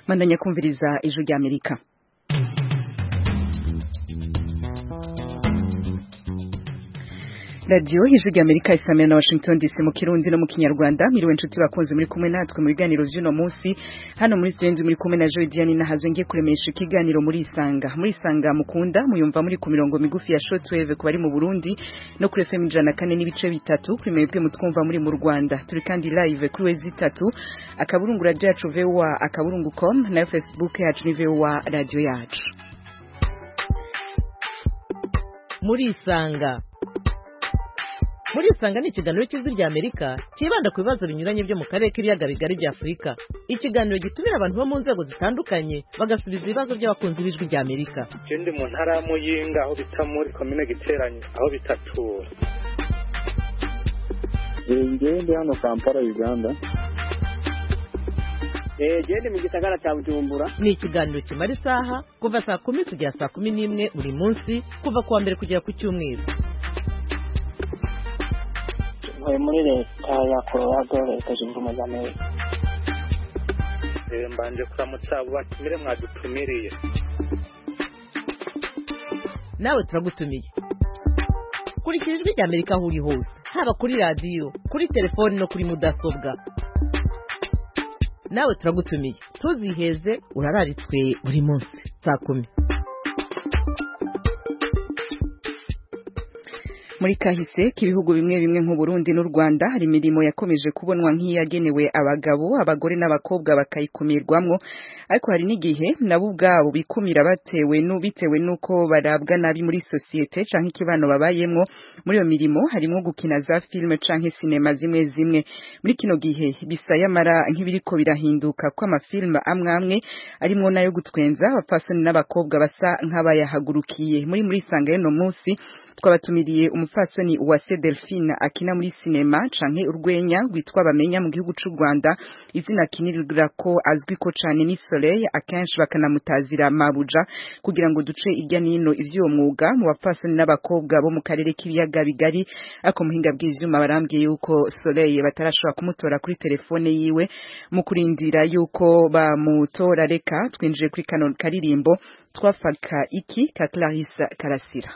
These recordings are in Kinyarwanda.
bandanya kumviriza ijwi rya amerika radiyo ijwi rya amerika isamira na washington dc mu kirundi no mu kinyarwanda miriwe inshuti bakunze muri kumwe natwe mu biganiro by'uno munsi hano muri studio muri kumwe na joy diane nahazwe ngiye kuremesha ikiganiro muri isanga muri isanga mukunda muyumva muri ku mirongo migufi ya shortwave ku bari mu burundi no kuri fm ijana kane n'ibice bitatu kuri mwebwe mutwumva muri mu rwanda turi kandi live kuri wezi itatu akaburungu radiyo yacu voa akaburungu com nayo facebook yacu ni voa radiyo yacu muri isanga muri isanga ni ikiganiro cy'ijwi rya amerika cyibanda ku bibazo binyuranye byo mu karere k'ibiyaga bigari bya afurika ikiganiro gitumira abantu bo mu nzego zitandukanye bagasubiza ibibazo by'abakunzi b'ijwi rya amerika je ndi mu ntara ya muyinga aho bita muri komine giteranye aho bita tura njyewe ndi hano kampala uganda eee ndi mu gisagara cya bujumbura ni ikiganiro kimara isaha kuva saa kumi kugera saa kumi n'imwe buri munsi kuva ku wa mbere kugera ku cyumweru muri leta ya colorado leta zunze ubumwe za amerika mbanje kuramutsa batumire mwadutumiriye nawe turagutumiye kurikira ijwi rya amerika aho uri hose haba kuri radiyo kuri telefoni no kuri mudasobwa nawe turagutumiye ntuziheze urararitswe buri munsi saa kumi muri kahise k'ibihugu bimwe bimwe nk'u Burundi n'u Rwanda hari imirimo yakomeje kubonwa nk'iyagenewe abagabo abagore n'abakobwa bakayikumirwamo ariko hari n'igihe nabo ubwabo bikumira batewe bitewe n'uko barabwa nabi muri sosiyete cyangwa ikibano babayemo muri iyo mirimo harimo gukina za filime cyangwa sinema zimwe zimwe muri kino gihe bisayamara nk'ibiriko birahinduka ko amafilime amwe amwe arimo n'ayo gutwenza abapfasoni n'abakobwa basa nk'abayahagurukiye muri muri isanga y'uno munsi twabatumiriye umupfasoni uwase delphine akina muri sinema canke urwenya rwitwa bamenya mu gihugu c'u rwanda izina akinirira ko azwi ko cane ni soleil akenshi bakanamutazira mabuja kugira ngo duce irya nino ivy'uwo mwuga mu bapfasoni n'abakobwa bo mu karere k'ibiyaga bigari ariko muhinga bw'ivyuma barambwiye yuko soleil batarashobora kumutora kuri telefone yiwe mu kurindira yuko bamutora reka twinjiye kuri kano karirimbo twafaka iki ka clarisse karasira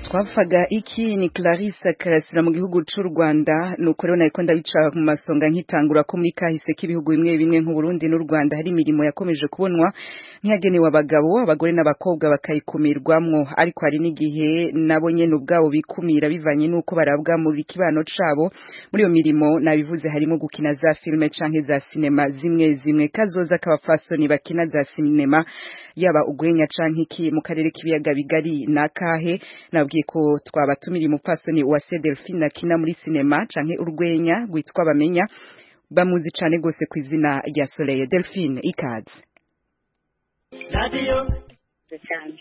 twavuga iki ni clarisse karasira mu gihugu cy'u rwanda ni uko rero nabikunda bica mu masonga nk'itangura ko muri kahise k'ibihugu bimwe bimwe nk'u Burundi n'u rwanda hari imirimo yakomeje kubonwa nk'iyagenewe abagabo abagore n'abakobwa bakayikumirwamwo ariko hari n'igihe nabo nyine ubwabo bikumira bivanye n'uko barabwa muri kibano cabo muri iyo mirimo nabivuze harimo gukina za filime canke za sinema zimwe zimwe kazoza k'abafasoni bakina za sinema yaba ugwenya canke iki mu karere k'ibiyaga bigari nakahe nabwiye ko twabatumira umupfasoni uwase delphine akina muri sinema canke urwenya rwitwa bamenya bamuzi cane gose ku izina rya soleil delphine ikaze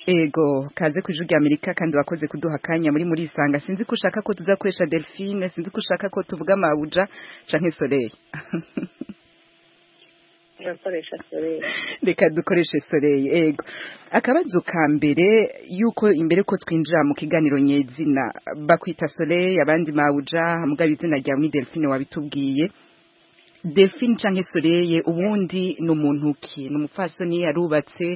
ego kaze ku ijwi amerika kandi wakoze kuduha akanya muri muri isanga sinzi ko ushaka ko tuzakoresha delphine sinzi ko ushaka ko tuvuga mabuja canke soleil turakoresha soreye reka dukoreshe soleil yego akabazo ka mbere yuko imbere ko twinjira mu kiganiro nyezina bakwita soleil abandi mawuja mugabo izina ryawe ni delphine wabitubwiye delphine cyangwa soleil ubundi ni umuntu ki ni umupfasoni yarubatse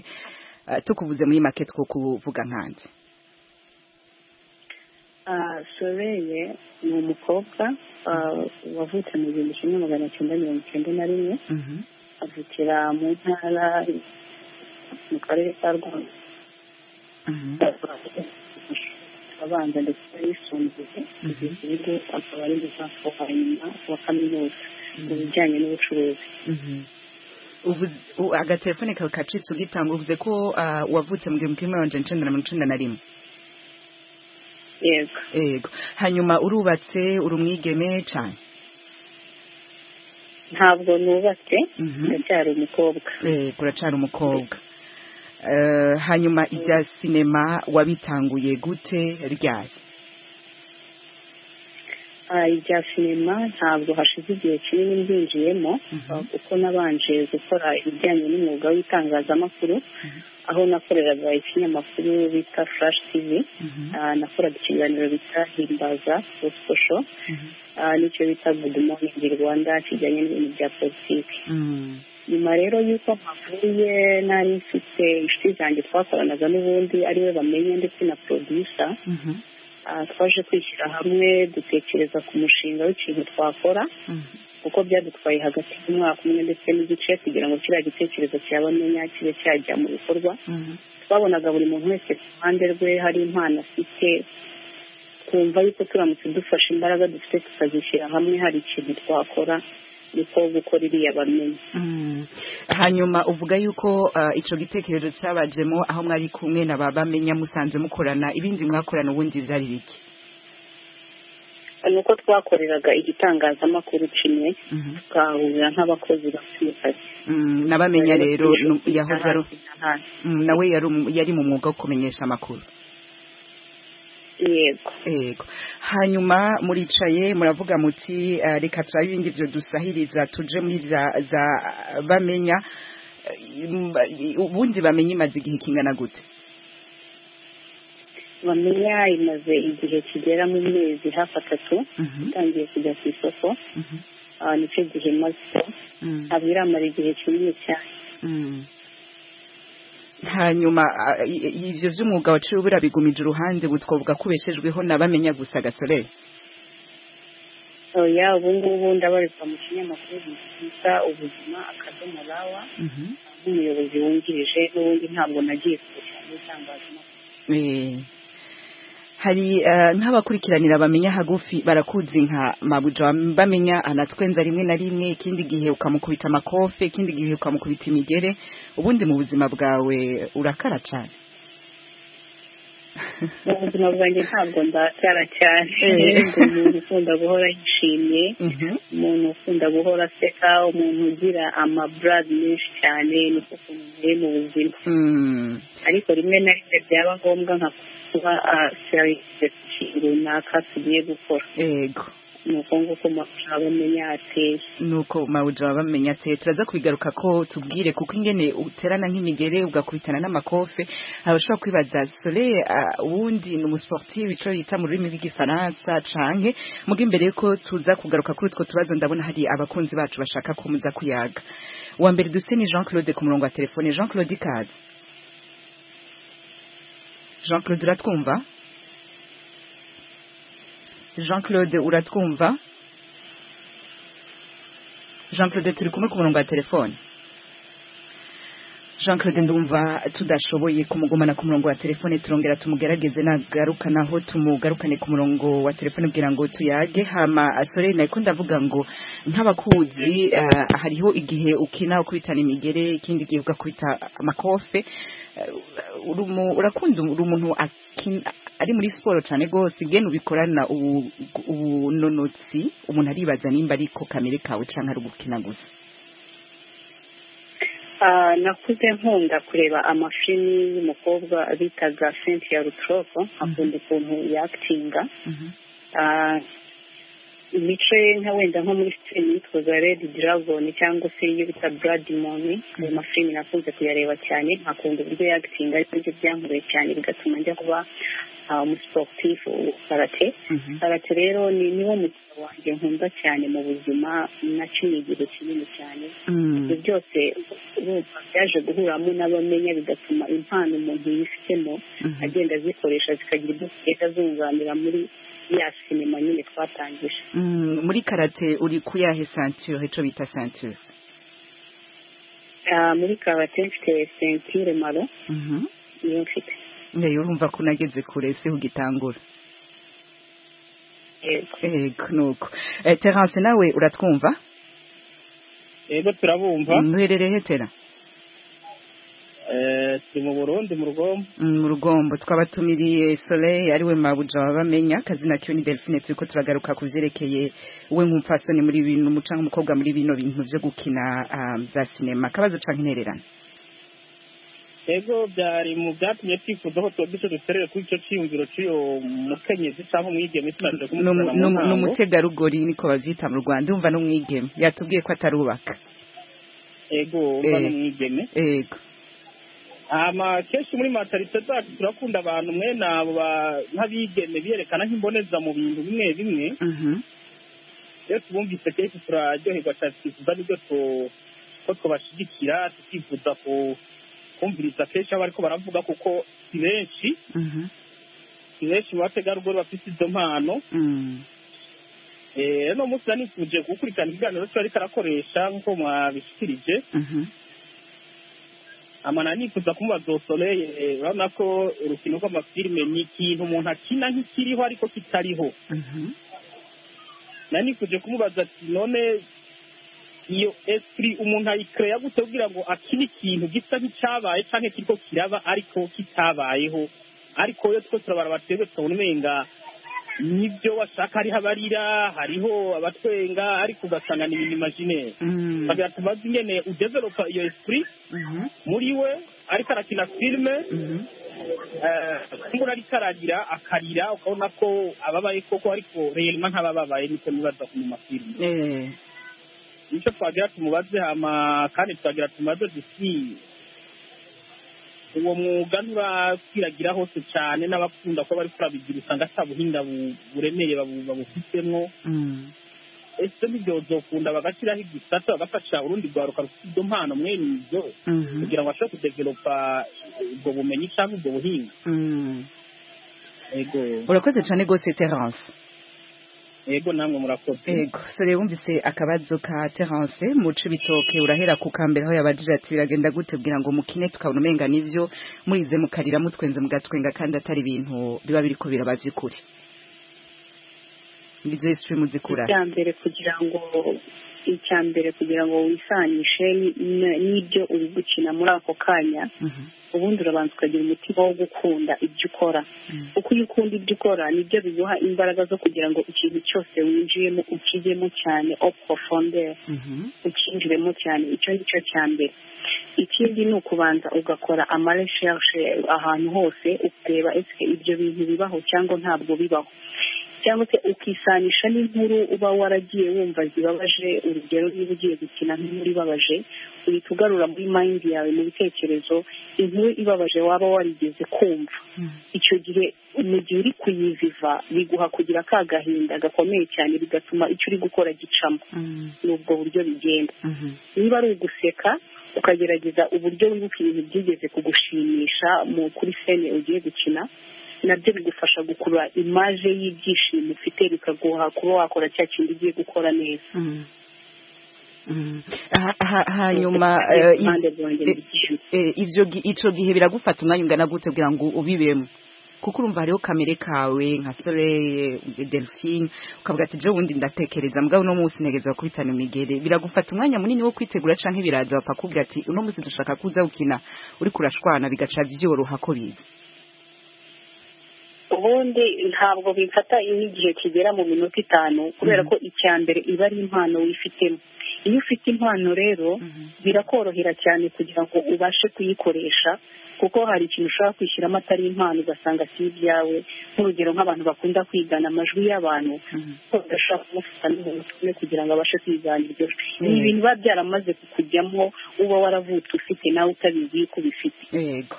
eh, tukuvuze muri make two kuvuga nkanjye Ah, soreye ni umukobwa ah, wavutse mu gihumbi kimwe magana cyenda mirongo icyenda na rimwe avukira mu ntara mu karere ka rwanda abanza ndetse n'ayisumbuye igihugu akaba ari muzafo wa nyuma wa kaminuza mu bijyanye n'ubucuruzi Uvuze- u- agatelefone kawe kacitse ugitanga uvuze ko ah, wavutse mu gihumbi kimwe magana cyenda na mirongo icyenda na rimwe yego yego hanyuma urubatse uri umwigeme cyane ntabwo nubatse Mhm. ndacyari umukobwa Eh, uracyari umukobwa Eh, hanyuma ibya sinema wabitanguye gute ryari Ah, ibya sinema ntabwo hashize igihe kinini mbyinjiyemo Mhm. kuko nabanje gukora ibijyanye n'umwuga w'itangazamakuru aho nakoreraga ikinyamakuru bita flash tv Mhm. Ah, nakoraga ikiganiro bita himbaza gospel show Mhm. Ah, nicyo bita good morning rwanda kijyanye n'ibintu bya politiki Mm. nyuma rero y'uko mpavuye nari mfite inshuti zanjye twakoranaga n'ubundi ariwe bamenye ndetse na produsa Mhm. twaje kwishyira hamwe dutekereza ku mushinga w'ikintu twakora Mhm. kuko byadutwaye hagati y'umwaka umwe ndetse n'igice kugira ngo kiriya gitekerezo cyabamenya kibe cyajya mu bikorwa Mhm. twabonaga buri muntu wese ku ruhande rwe hari impano afite twumva yuko turamutse dufashe imbaraga dufite tukazishyira hamwe hari ikintu twakora niko gukora iriya bamenya Mm. hanyuma uvuga yuko ah, ico gitekerezo cyabajemo aho mwari kumwe na baba menya musanze mukorana ibindi mwakorana ubundi byari biki ni uko twakoreraga igitangazamakuru kimwe Mhm. tukahahurira nk'abakozi bafite akazi Mm, nabamenya rero nu- yahoze ari ari mm, nawe yari umu- yari mu mwuga wo kumenyesha amakuru yego yego hanyuma muricaye muravuga muti eh, reka turabe ibindi byo dusahiriza tuje muri za za bamenya Eh, mba- ubundi bamenya imaze igihe kingana gute bamenya imaze igihe kigera mu mezi hafi atatu Mhm, itangiye kujya ku isoko mhm, ah, nicyo gihe maze mhm, ntabwo iramara igihe kinini cyane mhm. hanyuma ah, i- i- ivyo vy'umwuga waciwe burabigumije uruhande butwovuga kubeshejweho nabamenya gusa gasoreye oya ubu ngubu ndabarizwa mu kinyamakuru bita ubuzima akadomo rawa Mhm. nk'umuyobozi wungirije n'ubundi ntabwo nagiye kure cyane itangazamakuru Eh, hari eh, nk'abakurikiranira bamenya hagufi barakuzi nka mabuja bamenya anatwenza rimwe na rimwe ikindi gihe ukamukubita amakofe ikindi gihe ukamukubita imigere ubundi mu buzima bwawe urakara cyane mu buzima bwanjye ntabwo ndakara cyane Eh. Ndi umuntu ukunda guhora yishimye Mhm. umuntu ukunda guhora aseka umuntu ugira amaburadi menshi cyane niko ukuntu muri mu buzima Mm, ariko rimwe na rimwe byaba ngombwa nka kuba serivisi ikintu runaka tugiye gukora yego ni uko nguko amashusho abamenya ateye nuko mawuja bamenya ate turaza kubigaruka ko tubwire kuko ingene uterana nk'imigere ugakubitana n'amakofe abashobora kwibaza sole ah, ubundi ni umusportive ico yita mu rurimi rw'igifaransa canke muga imbere ko tuza kugaruka kuri utwo tubazo ndabona hari abakunzi bacu bashaka ko muza kuyaga uwa mbere dufite ni jean claude ku murongo wa telefone jean claude ikaze jean claude uratwumva jean claude uratwumva jean claude turi kumwe ku murongo wa telefone jean claude ndumva tudashoboye kumugumana ku murongo wa telefone turongera tumugerageze nagaruka naho tumugarukane ku murongo wa telefone kugira ngo tuyage hama asore nako ndavuga ngo nk'abakuzi eh, hariho igihe ukina ukubitana imigere ikindi gihe ugakubita amakofe Eh, uri umu- urakunda uri umuntu akina- ari muri siporo cyane rwose igene ubikorana ubu- ubunonotsi umuntu aribaza nimba ariko kamere kawe cyangwa ari ugukina gusa Ah, nakuze nkunda kureba amafilimi y'umukobwa bitaga cynthia rutroko akunda ukuntu yakitinga imico ye nka wenda nko muri filime yitwaga redi diragoni cyangwa se iyo bita buradi moni ayo mafilime nakunze kuyareba cyane nkakunda uburyo yagitinga aribyo byankuruye cyane bigatuma njya kuba umusiporutifu karate karate rero ni niwo mukino wanjye nkunda cyane mu buzima naciye igihe kinini cyane ibyo byose urumva byaje guhuramo n'abamenya bigatuma impano umuntu yifitemo agenda azikoresha zikagira ibyo zigenda zunganira muri ya sinema nyine twatangije muri karate uri kuyahe santure icyo bita santure muri karate mfite sentire maro niyo mfite niyo urumva ko unageze kure se ugitangura yego nuko terance nawe uratwumva yego turabumva nuherereye hetera turi mu burundi mu rugombo mu rugombo twabatumiriye soleil ariwe mabuja wabamenya akazina kiwe ni delphine turi ko turagaruka ku byerekeye we nk'umupfasoni muri bino umucanga umukobwa muri bino bintu byo gukina za sinema akabazo cyangwa intererano ego byari mu byatumye twifuza ko tuba duce duterere kuri icyo cyiyumviro cy'uyo mukenyezi cyangwa umwigeme tumaze kumusanga mu ntango ni umutegarugori niko babyita mu rwanda umva n'umwigeme yatubwiye ko atarubaka ego umva n'umwigeme ego ama kenshi muri matarite zacu turakunda abantu mwene abo nk'abigeme biyerekana nk'imboneza mu bintu bimwe bimwe iyo tubumvise kenshi turaryoherwa cyane twifuza n'ibyo ko tubashyigikira tukifuza kumviriza kenshi abo ariko baravuga kuko si benshi si benshi mu bategarugori bafite izo mpano no munsi nanifuje gukurikirana ikiganiro cyo ariko arakoresha nk'uko mwabishyikirije amana nifuza kumubaza usoreye urabona ko urukino rw'amafilime ni ikintu umuntu akina nk'ikiriho ariko kitariho nanifuje kumubaza ati none iyo esipuri umuntu ayikereya gute kugira ngo akine ikintu gisa nk'icyabaye cyangwa kiriko kiraba ariko kitabayeho ariko iyo twese turabaraba twebwe tukabona umenga nibyo washaka hariho abarira hariho abatwenga ariko ugasanga ni ibintu imajineri bagira tumaze ingene udevelopa iyo esipuri muri we ariko arakina filime kumbura ariko aragira akarira ukabona ko ababaye koko ariko reyelima nk'abababaye niko nibaza ku mu mafilime nicyo twagira tumubaze hama kandi twagira tumaze dusi uwo mwuga nturakwiragira hose cyane n'abakunda kuba bari kurabigira usanga ata buhinga buremeye babufitemo ese ntibyozokunda bagashyiraho igisata bagafasha urundi rwaruka rufite izo mpano mwene izo kugira ngo bashobore kudevelopa ubwo bumenyi cyangwa ubwo buhinga urakoze cyane rwose terance yego namwe murakoze yego sore wumvise akabazo ka terance muce bitoke urahera ku kambere aho yabajije ati biragenda gute kugira ngo mukine tukabona umenga n'ibyo murize mukarira mutwenze mugatwenga kandi atari ibintu biba biri kubera babyikure ibyo yose muzikura icya mbere kugira ngo icya mbere kugira ngo wisanishe n'ibyo uri gukina muri ako kanya ubundi urabanza ukagira umutima wo gukunda ibyo ukora kuko iyo ukunda ibyo ukora nibyo biguha imbaraga zo kugira ngo ikintu cyose winjiyemo ukijyemo cyane oporofondere ukinjiremo cyane icyo ngicyo cya mbere ikindi ni ukubanza ugakora amaresherishe ahantu hose ukareba ese ibyo bintu bibaho cyangwa ntabwo bibaho cyangwa se ukisanisha n'inkuru uba waragiye wumva zibabaje urugero niba ugiye gukina nk'inkuru ibabaje uhita ugarura muri mayindi yawe mu bitekerezo inkuru ibabaje waba warigeze kumva icyo gihe mu gihe uri kuyiviva biguha kugira ka gahinda gakomeye cyane bigatuma icyo uri gukora gicamo ni ubwo buryo bigenda niba ari uguseka ukagerageza uburyo wibuka ibintu byigeze kugushimisha kuri sene ugiye gukina nabyo bigufasha gukurura imaje y'ibyishimo ufite bikaguha kuba wakora cya kintu ugiye gukora neza hanyuma icyo gihe biragufata umwanya ungana gute kugira ngo ubibemo kuko urumva hariho kamere kawe nka soleil delphine ukavuga ati ejo bundi ndatekereza mugabo uno munsi ntegereza kubitana imigere biragufata umwanya munini wo kwitegura cyangwa ibiraza bakakubwira ati uno munsi dushaka kuza gukina uri kurashwana bigaca byoroha ko biza ubundi ntabwo bifata n'igihe kigera mu minota itanu kubera ko icya mbere iba ari impano wifitemo iyo ufite impano rero birakorohera cyane kugira ngo ubashe kuyikoresha kuko hari ikintu ushobora kwishyiramo atari impano ugasanga si ibyawe nk'urugero nk'abantu bakunda kwigana amajwi y'abantu bagashaka kumufata n'umuntu kugira ngo abashe kwigana iryo jwi ni ibintu biba byaramaze kukujyamo uba waravutse ufite nawe utabizi ko ubifite yego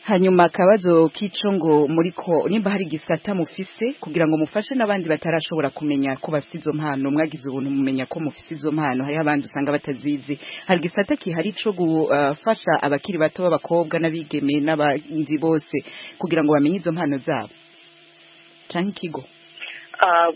hanyuma akabazo k'ico ngo muriko nimba hari igisata mufise kugira ngo mufashe n'abandi batarashobora kumenya ko bafite izo mpano mwagize ubuntu mumenya ko mufise izo mpano hariho abandi usanga batazizi hari igisata kihari co gufasha abakiri bato b'abakobwa n'abigeme n'abanzi bose kugira ngo bamenye izo mpano zabo canke ikigo Ah,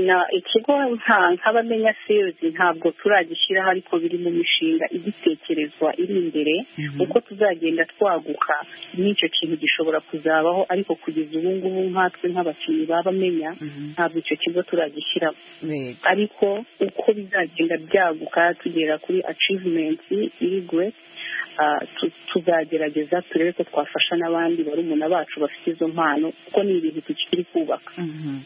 na ikigo nta nk'abamenya sezi ntabwo turagishyiraho ariko biri mu mishinga igitekerezwa iri imbere uko tuzagenda twaguka n'icyo kintu gishobora kuzabaho ariko kugeza ubu ngubu nkatwe nk'abakinnyi babamenya ntabwo icyo kigo turagishyiramo yego ariko uko bizagenda byaguka tugera kuri achievement iri great ah, tu- tuzagerageza turebe ko twafasha n'abandi barumuna bacu bafite izo mpano kuko ni ibintu tukiri kubaka Mhm.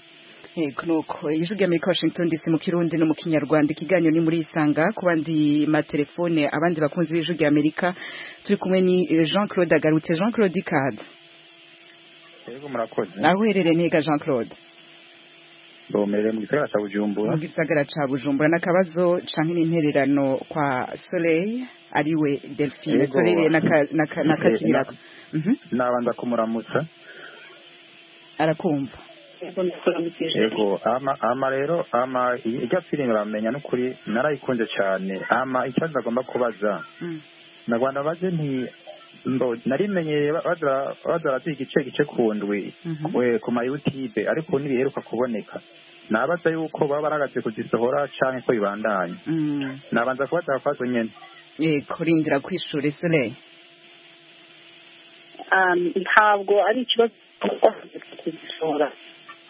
yego nuko ijwi ry'amerika washington dc mu kirundi no mu kinyarwanda ikiganiro ni muri isanga ku bandi matelefone abandi bakunzi b'ijwi ry'amerika turi kumwe ni eh, jean claude agarutse jean claude ikaze Yego murakoze. aho uherereye nega jean claude Ndomerere mu gisagara cya Bujumbura. mu gisagara ca bujumbura n'akabazo canke n'intererano kwa soleil ariwe delphine Yego. soleil n'aka- n'aka- n'akakinirako Mhm. Nabanza kumuramutsa. arakumva Yego, ndakuramukije. Yego ama ama rero ama ijya filime bamenya n'ukuri narayikunze cyane. Ama ikibazo agomba kubaza. Mm. Na Rwanda baje nti ndo narimenyereye ba- baza baza bati igice gice ku ndwi Mhm. we ku ma YouTube ariko ntibiheruka kuboneka. Nabaza yuko baba baragaze kuzisohora canke ko bibandanya. Mm. Nabanza kubaza akabazo nyene. yego rindira kwishura soleil Um, ntabwo ari ikibazo kuzishora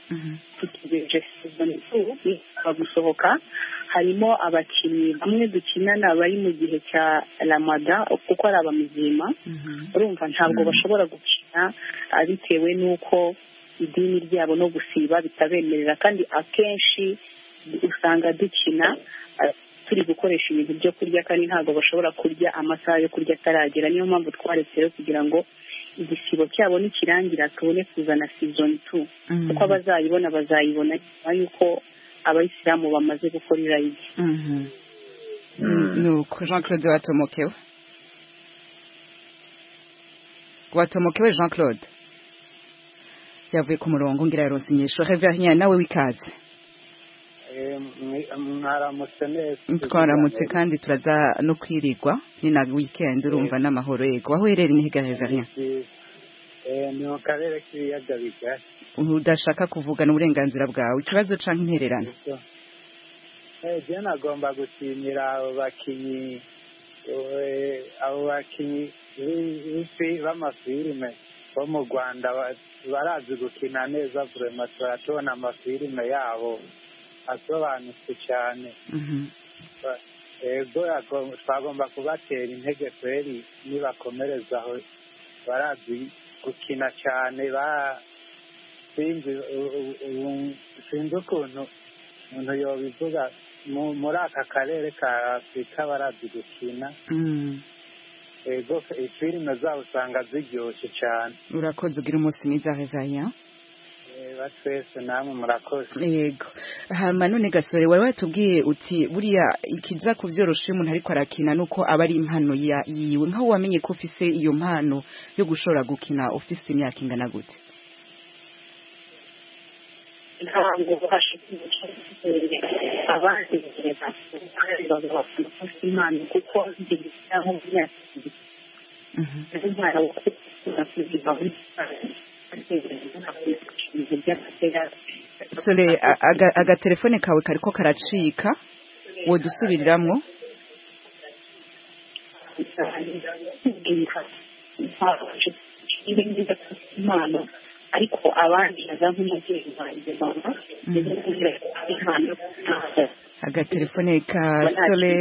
Mhm. tutegereje season two iza gusohoka harimo abakinnyi bamwe dukinana bari mu gihe cya ramada kuko ari abamizima Mhm. urumva ntabwo Mm. bashobora gukina ah, bitewe n'uko idini ryabo no gusiba bitabemerera kandi akenshi usanga dukina ah, turi gukoresha ibintu byo kurya kandi ntabwo bashobora kurya amasaha yo kurya ataragera niyo mpamvu twaretse rero kugira ngo igisibo cyabo nikirangira tubone kuzana season two Mhm. kuko abazayibona bazayibona nyuma y'uko abayisilamu bamaze gukora irayidi Mhm. nuko jean claude watomokewe watomokewe jean claude yavuye ku murongo ngira yarose inyisho reverien nawe w'ikaze mwaramutse neza twaramutse kandi turaza no kwirirwa ni na weekend urumva n'amahoro yego aho uherereye ni higa reverien Eh, ni mu karere k'ibiyaga bigari udashaka kuvugana uburenganzira bwawe ikibazo canke intererano Eh, je nagomba gushimira abo bakinyi eh, abo bakinyi b'i- b'ifi- b'amafilime bo mu rwanda ba- barazi gukina neza vurema turatubona amafilime yabo asobanutse cyane Mhm. ego yago- twagomba kubatera intege kweri nibakomereza aho barazi gukina cyane ba sinzi u- u- u- sinzi ukuntu umuntu yobivuga mu- muri aka karere ka afurika barazi gukina Mm. ego filime zabo usanga ziryoshye cyane urakoze ugira umunsi mwiza reverien Eh, batwese namwe murakoze yego hama none gasore wari watubwiye uti buriya ikiza kubyorosha iyo umuntu ariko arakina nuko aba ari impano ya- yiwe nk'aho wamenye ko ufise iyo mpano yo gushobora gukina ufise imyaka ingana gute ntabwo bashobora gucira abandi igihe bafite impano kuko igihe cyangwa mu myaka ibiri ari umwana wo kwifuza kuziga muri sore a- aga- agatelefone kawe kariko karacika wodusubiriramwo impano ariko abandi naza nk'umubyeyi wanjye mama ndetse kugira impano agatelefone ka sore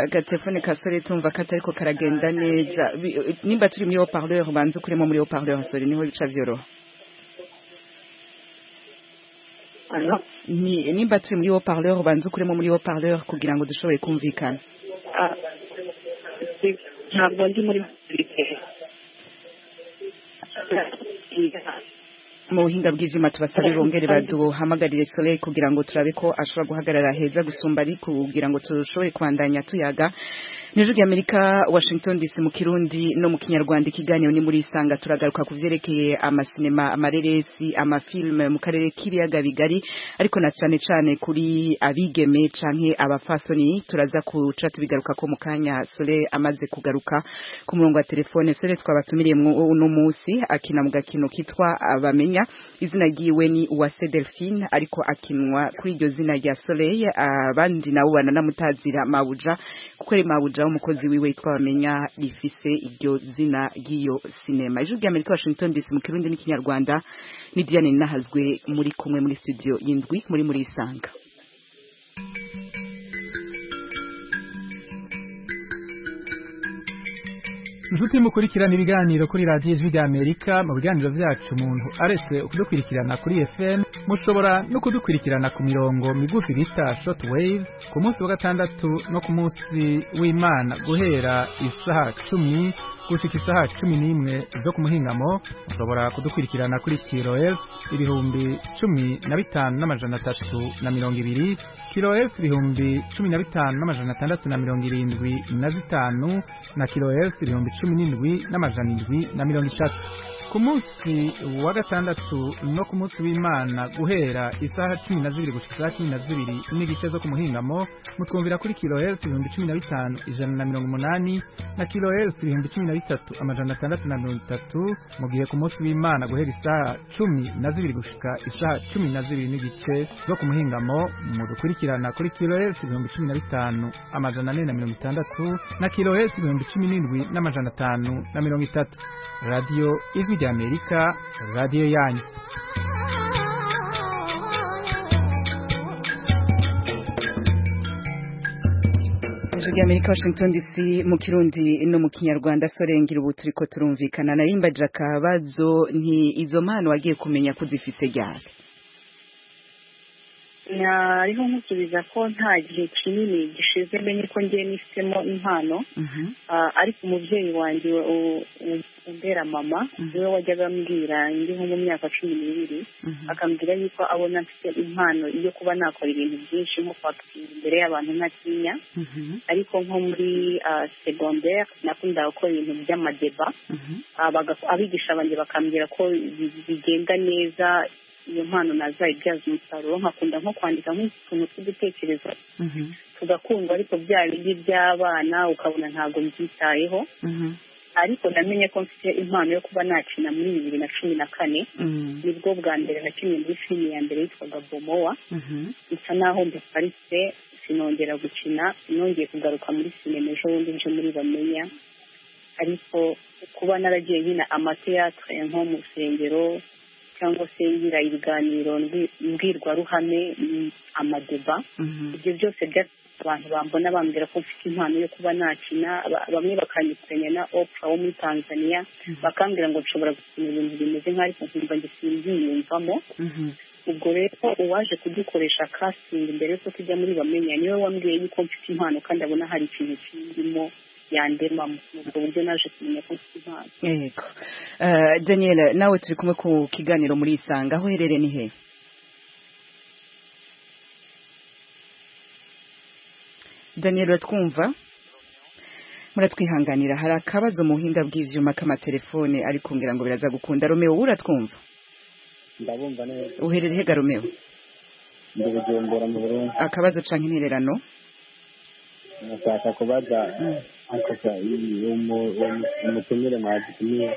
agatelefone ka sore tumva ko atariko karagenda neza Bi- nimba turi muri haut parleur banze ukuremo muri haut parleur sore niho bica vyoroha ano ni nimba turi muri haut parleur banze ukuremo muri haut parleur kugira ngo dushobore kumvikana ntabwo ndi muri mu buhinga bw'ibyuma tubasaba bongere baduhamagarire soleil kugira ngo turabe ko ashobora guhagarara heza gusumba ari kugira ngo turusheho kubandanya tuyaga nijoro ry'amerika washington dc mu kirundi no mu kinyarwanda ikiganiro ni muri isanga turagaruka ku byerekeye amasinema amareresi amafilime mu karere k'ibiyaga bigari ariko na cyane cyane kuri abigeme canke abafasoni turaza kuca tubigaruka ko mu kanya soleil amaze kugaruka ku murongo wa telefone soleil twabatumiriye uno munsi akina mu gakino kitwa abamenya Kenya izina giwe ni Uwase Delphine ariko akinwa kuri iryo zina rya Soleil abandi nabo bananamutazira Mabuja kuko ari Mabuja umukozi wiwe yitwa Bamenya rifise iryo zina giyo sinema ijwi rya Amerika Washington DC mu Kirundi n'ikinyarwanda ni Diane Nahazwe muri kumwe muri studio yindwi muri muri isanga inshuti mukurikirana ibiganiro kuri radiyo ijwi rya amerika mu biganiro byacu umuntu aretse ukudukurikirana kuri fm mushobora no kudukurikirana ku mirongo migufi bita short waves ku munsi wa gatandatu no ku munsi w'imana guhera isaha cumi gushika isaha cumi n'imwe zo ku muhingamo mushobora kudukurikirana kuri kirof ibihumbi cumi na bitanu n'amajana atatu na mirongo ibiri kirof ibihumbi cumi na bitanu n'amajana atandatu na mirongo irindwi na zitanu na kirof ibihumbi cumi n'indwi n'amajana indwi na mirongo itatu ku munsi wa gatandatu no ku munsi w'imana guhera isaha cumi na zibiri gushika isaha cumi na zibiri n'igice zo ku muhingamo mutwumvira kuri kirof ibihumbi cumi na bitanu ijana na mirongo umunani na kirof ibihumbi cumi na bitatu amajana atandatu na mirongo itatu mu gihe ku munsi w'imana guhera isaha cumi na zibiri gushika isaha cumi na zibiri n'igice zo ku muhingamo mudukurikirana kuri kirohesi ibihumbi cumi na bitanu amajana ane na mirongo itandatu na kirohesi ibihumbi cumi n'indwi n'amajana atanu na mirongo itatu radiyo ijwi rya amerika radiyo yanyu ijwi Amerika Washington DC mu Kirundi no mu Kinyarwanda sorengera ubu turiko turumvikana narimbagira akabazo nti izo mpano wagiye kumenya ko zifise ryari nariho nkusubiza ko nta gihe kinini gishize menye ko ngiye nifitemo impano ariko umubyeyi wanjye umbera mama niwe wajyaga ambwira ndi nko mu myaka cumi n'ibiri akambwira yuko abona mfite impano yo kuba nakora ibintu byinshi nko kwakira imbere y'abantu ntatinya ariko nko muri segondere nakundaga gukora ibintu by'amadeba abigisha banjye bakambwira ko bigenda neza iyo mpano nazayibyaza umusaruro nkakunda nko kwandika nk'utuntu tw'udutekerezo tugakundwa ariko bya bindi by'abana ukabona ntabwo mbyitayeho ariko namenye ko mfite impano yo kuba nakina muri bibiri na cumi na kane nibwo bwa mbere nakinnye muri filime ya mbere yitwaga bomowa nsa naho mbiparitse sinongera gukina nongeye kugaruka muri sinema ejo bundi nje muri bamenya ariko kuba naragiye nyina amateatre nko mu rusengero cyangwa se ngira ibiganiro mbwirwaruhame amadeba ibyo byose abantu bambona bambwira ko mfite impano yo kuba nakina bamwe bakanyikanya na opra wo muri tanzania bakambwira ngo nshobora gukina ibintu bimeze nk'aho ariko nkumva ngo simbyiyumvamo ubwo rero uwaje kudukoresha kasingi mbere y'uko tujya muri bamenya niwe wambwiye yuko mfite impano kandi abona hari ikintu kirimo yandema mu buryo naje kumenya ko impano yego uh, daniel nawe turi kumwe ku kiganiro muri isanga aho uherereye ni he daniel uratwumva muratwihanganira hari akabazo mu buhinga bw'ivyuma k'amatelefone ari kumbwira ngo biraza gukunda romeo uratwumva ndabumva neza uherereye hega romeo ndi bujumbura mu burundi akabazo canke intererano nashaka kubaza akosa umutumire mwadutumiye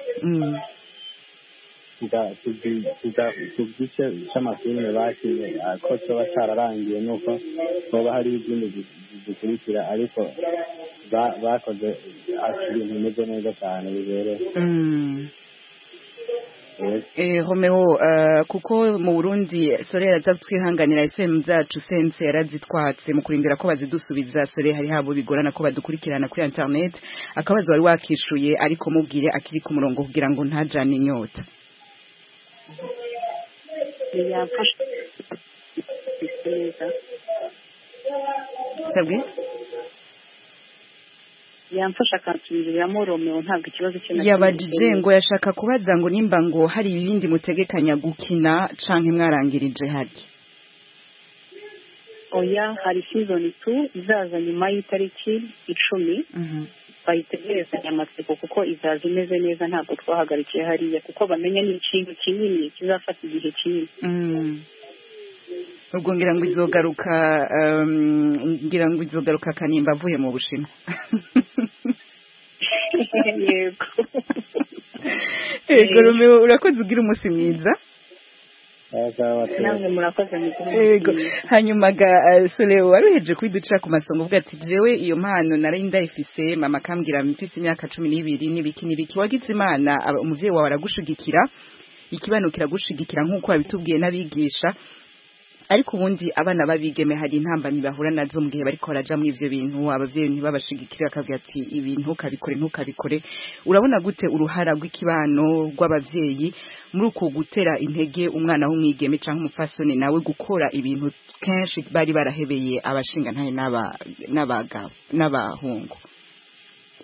tugice c'amafilime bakize ko coba cararangiye nuko hoba hariho izindi zikurikira ariko bakoze ibintu bimeze neza cane bibereye eh Romeo kuko mu Burundi Soraya aza twihanganira FM zacu sense yarazitwatse mu kurindira ko bazidusubiza Soraya hari habo bigorana ko badukurikirana kuri internet akabazo wari wakishuye ariko mubwire akiri ku murongo kugira ngo ntajane inyota Sabwe yamfasha akansubiza yamoromewe ntabwo ikibazo cye na kimwe yabajije ngo yashaka kubaza ngo nimba ngo hari ibindi mutegekanya gukina canke mwarangirije hari oya hari season tu izaza nyuma y'itariki icumi bayitegerezanye amatsiko kuko izaza imeze neza ntabwo twahagarikiye hariya kuko bamenya ni ikintu kinini kizafata igihe kinini Mm. ubwo ngira ngo izogaruka um, ngira ngo izogaruka kanimba avuye mu bushinwa yego yego Romeo urakoze ugira umunsi mwiza namwe murakoze mu kuvuga yego hanyuma ga eh, sore waruheje kwiducira ku masonga uvuga ati jewe iyo mpano nari ndayifise mama akambwira mfite imyaka cumi n'ibiri n'ibiki n'ibiki wagize imana aba- umuvyeyi wawe aragushigikira ikibano kiragushigikira nk'uko wabitubwiye n'abigisha ariko ubundi abana babigeme hari intambamyi bahura nazo mu gihe bariko baraja muri ivyo bintu abavyeyi ntibabashigikire bakavuga ati ibi ntukabikore ntukabikore urabona gute uruhara rw'ikibano rw'abavyeyi muri uko gutera intege umwana w'umwigeme cyangwa umupfasoni nawe gukora ibintu kenshi bari barahebeye abashingantahe n'aba- n'abagabo n'abahungu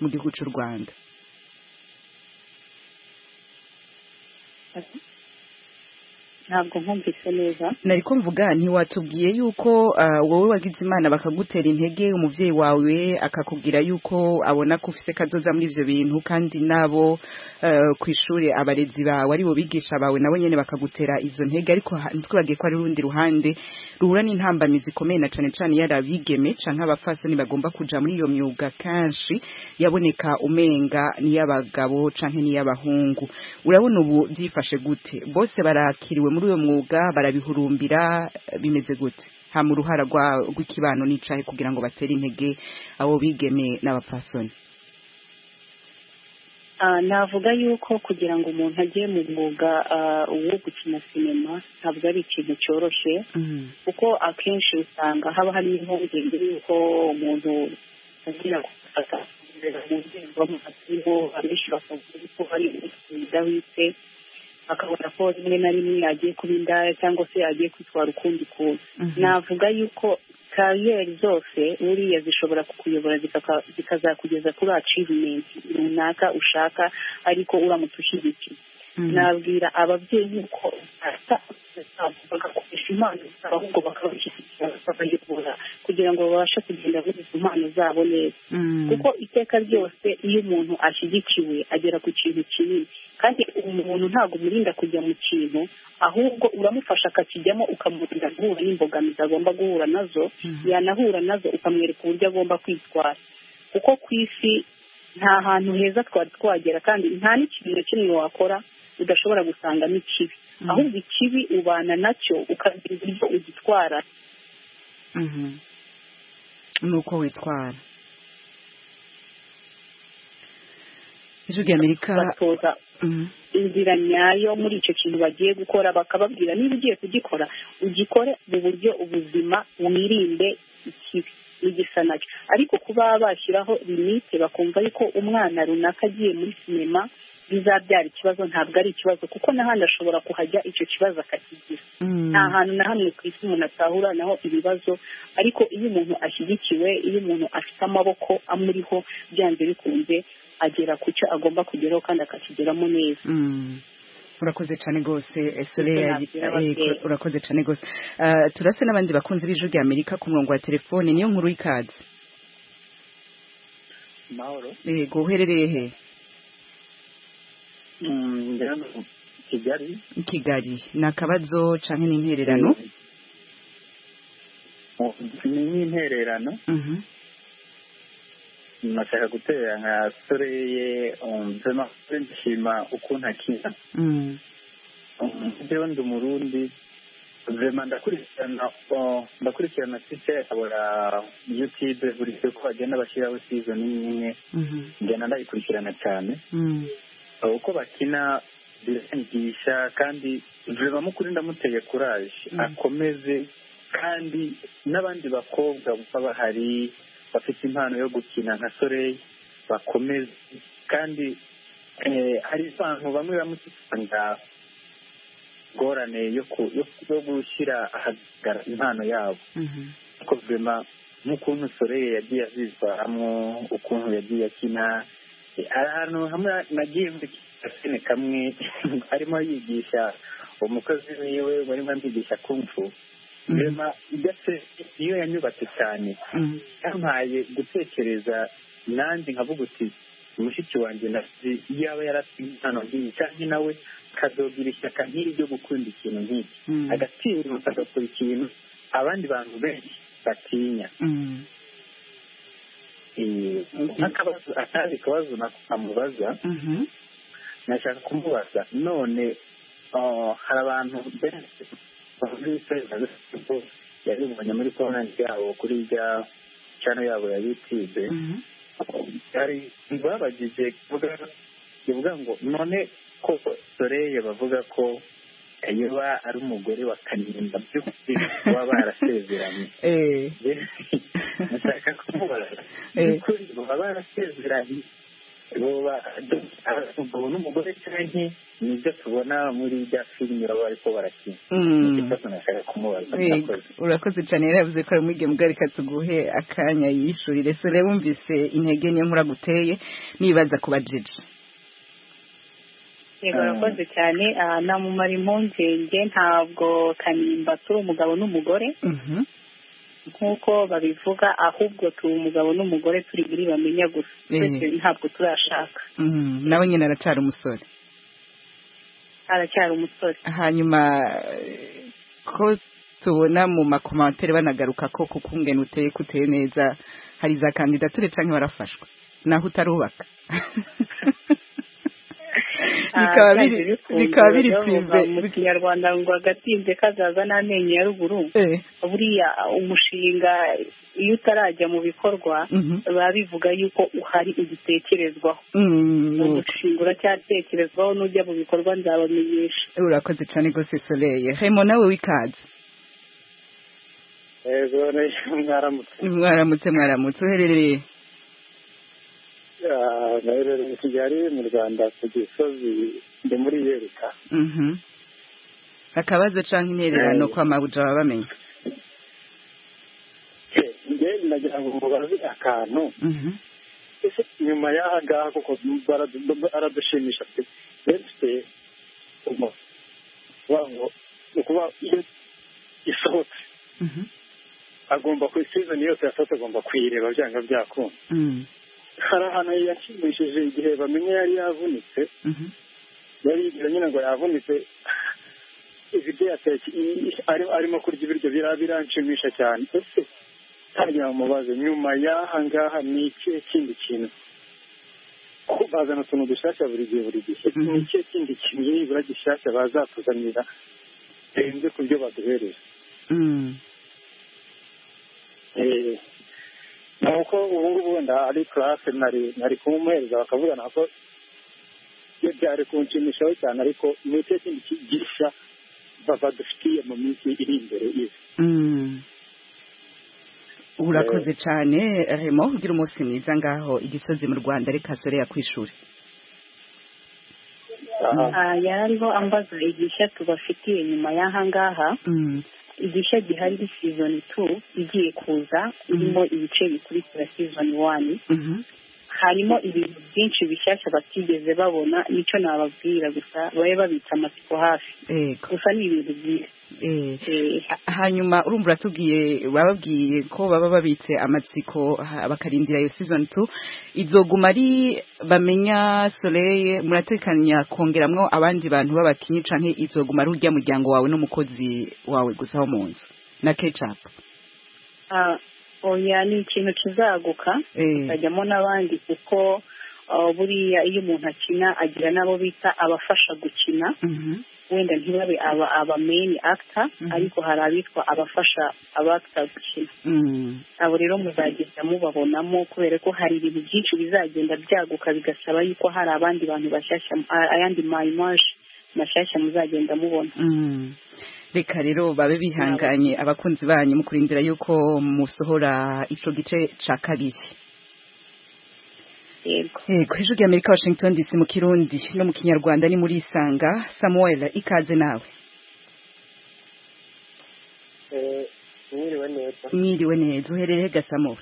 mu gihugu cy'u rwanda ntabwo nkumvise neza nariko mvuga ntiwatubwiye yuko ah, wowe wagize imana bakagutera intege umuvyeyi wawe akakubwira yuko abona ko ufise kazoza muri ivyo bintu kandi nabo eh, kw'ishure abarezi bawe ari bo bigisha bawe nabo nyene bakagutera izo ntege ariko ha- ntitwibagiye ko hari urundi ruhande ruhura n'intambamizi zikomeye na cane cane yari abigeme canke abapfasoni bagomba kuja muri iyo myuga kenshi yaboneka umenga n'iy'abagabo canke n'iy'abahungu urabona ubu byifashe gute bose barakiriwe muri uyo mwuga barabihurumbira eh, bimeze gute hama uruhara rwa- rw'ikibano n'icahe kugira ngo batere intege abo bigeme n'abapfasoni Ah, navuga yuko kugira ngo umuntu ajye mu mwuga ah, wo gukina sinema ntabwo ari ikintu cyoroshye kuko akenshi usanga haba hari impungenge yuko umuntu agira gufata mu nzego z'amasibo abenshi bakavuga ko ari udahwitse akabona ko rimwe na rimwe agiye kuba indaya cyangwa se agiye kwitwara ukundi kuntu navuga yuko kariyeri zose buriya zishobora kukuyobora zikaka- zikazakugeza kuri achievement runaka ushaka ariko uramutse ushyigikiye nabwira ababyeyi ko bagakoresha impano zabo ahubwo bakabashyigikira bakayobora kugira ngo babashe kugenda muri izo mpano zabo neza kuko iteka ryose iyo umuntu ashyigikiwe agera ku kintu kinini kandi umuntu ntabwo umurinda kujya mu kintu ahubwo uramufasha akakijyamo ukamurinda guhura n'imbogamizi agomba guhura nazo yanahura nazo ukamwereka uburyo agomba kwitwara kuko ku isi nta hantu heza twari twagera kandi nta n'ikintu na kimwe wakora udashobora gusangamo ikibi ahubwo ikibi ubana nacyo ukagira uburyo ugitwara nuko witwara ijwi ry'amerika batoza Mhm. inzira nyayo muri icyo kintu bagiye gukora bakababwira niba ugiye kugikora ugikore mu buryo ubuzima wirinde ikibi n'igisa nacyo ariko kuba bashyiraho limite bakumva yuko umwana runaka agiye muri sinema bizabyara ikibazo ntabwo ari ikibazo kuko n'ahandi ashobora kuhajya icyo kibazo akakigira nta hantu na hamwe ku isi umuntu atahura naho ibibazo ariko iyo umuntu ashyigikiwe iyo umuntu afite amaboko amuriho byanze bikunze agera ku cyo agomba kugeraho kandi akakigeramo neza Mm. urakoze cyane rwose esore Ese nabwira ababyeyi. urakoze cyane rwose Ah, turase n'abandi bakunzi b'ijwi ry'amerika ku murongo wa telefone niyo nkuru y'ikaze mahoro yego uherereye he Mm, ndi hano kigali i kigali ni akabazo canke ni intererano Oh, ni nk'intererano Mhm. nashaka gutera nka soreye umvema nshima ukuntu akina Mm. jewe ndi umurundi vema ndakurikirana oh, ndakurikirana tise abora youtube buri uko bagenda bashyiraho season imwe imwe Mhm. ngenda ndayikurikirana cyane Mm. Abo uko bakina biranyigisha kandi vema mukuri ndamuteye kuraje Mm. akomeze kandi n'abandi bakobwa baba bahari bafite impano yo gukina nka soreyi bakomeze kandi eh, hari abantu bamwe bamusanga ingorane yo ku- yo yo gushyira ahagaragara impano yabo Mhm. ariko vema n'ukuntu soreye yagiye azitwaramo ukuntu yagiye akina ahantu hamwe nagiye mbikina kamwe arimo yigisha umukozi wiwe barimo amwigisha kumfu rema ndetse niyo yanyubatse cyane yampaye gutekereza nanjye nkavuga uti mushiki wanjye nazi yaba yarasize impano nk'iyi cyangwa nawe akazogira ishyaka nk'iri ryo gukunda ikintu nk'iki agatinyuka agakora ikintu abandi bantu benshi batinya nk'akabazo atazi kabazo amubaza nashaka kumubaza none hari abantu benshi yabibonye muri konti yabo kuri rya cano yabo ya yutube hari babagize kivuga ngo none ko soreye bavuga ko yoba ari umugore wa kanimba by'ukuri kuba barasezeranye nashaka kumubaza by'ukuri baba barasezeranye ubu n'umugore cyane nibyo tubona muri bya filime baba bariko barakina urakoze cyane yari yavuze ko ari muri ibyo mugari reka tuguhe akanya yishurire so rero wumvise intege niyo muraguteye nibaza kuba jeje yego urakoze cyane namumara impungenge ntabwo kanimba turi umugabo n'umugore nk'uko babivuga ahubwo turi umugabo n'umugore turi buri bamenya gusa ndetse ntabwo turashaka nawe nyine aracyari umusore aracyari umusore hanyuma ko tubona mu makomantere banagaruka ko kuko umwene uteye kuteye neza hari za kandidature cyangwa warafashwe naho utarubaka bikaba biri twimbe mu kinyarwanda ngo agatinze kazaza n'amenyo ya ruguru buriya umushinga iyo utarajya mu bikorwa biba bivuga yuko uhari ugitekerezwaho umushinga uracyatekerezwaho n'ujya mu bikorwa nzabamenyesha urakoze cyane rwose soreye hemo nawe w'ikaze mwaramutse mwaramutse uherereye naherereye i kigali mu rwanda ku gisozi ndi muri yereka akabazo cyangwa intererano kwa mabuja baba bamenya ngende nagira ngo mubaze akantu ese nyuma y'aha ngaha kuko baradushimisha pe dufite ngo ni ukuba iyo isohotse agomba ku isizoni yose yasohotse agomba kuyireba byanga byakunda hari ahantu yashimishije igihe bamenye yari yavunitse yari yigira nyine ngo yavunitse ibiryo yatetse arimo kurya ibiryo biranshimisha cyane ese ntagira mubaze nyuma y'aha ngaha ni ikihe kindi kintu ko bazana utuntu dushyashya buri gihe buri gihe ni ikihe kindi kintu nibura gishyashya bazatuzanira birenze ku byo baduhereje nuko ubu ngubu wenda ari karase nari kumuhereza bakavugana ko iyo byari kunshimishaho cyane ariko ni icyo kintu kigisha badufitiye mu minsi iri imbere izi urakoze cyane remo ugira umunsi mwiza ngaho igisozi mu rwanda reka sore yakwishura yari ariho ambaza igisha tubafitiye nyuma y'aha ngaha igishya gihari ni sizoni tu igiye kuza irimo ibice bikurikira sizoni wani harimo ibintu byinshi bishyashya batigeze babona nicyo nababwira gusa babe babitse amatsiko hafi gusa ni ibintu byiza hanyuma urumva uratubwiye bababwiye ko baba babitse amatsiko bakarindira iyo sizoni tu izoguma ari bamenya soreye muratekanya kongeramo abandi bantu b'abakinnyi cyangwa izoguma ari urya muryango wawe n'umukozi wawe gusa wo mu nzu na kecapu oya ni ikintu kizaguka kikajyamo n'abandi kuko buriya iyo umuntu akina agira n'abo bita abafasha gukina wenda ntibabe aba meni akita ariko hari abitwa abafasha abakita gukina abo rero muzagenda mubabonamo kubera ko hari ibintu byinshi bizagenda byaguka bigasaba yuko hari abandi bantu bashyashya ayandi mayimaje mashyashya muzagenda mubona reka rero babe bihanganye abakunzi banyu mu kurindira yuko musohora icyo gice cya kabiri yego hejuru y'amerika washington dc mu kirundi no mu kinyarwanda ni muri isanga samuel ikaze nawe mwiriwe neza mwiriwe neza uherereye gasamuwe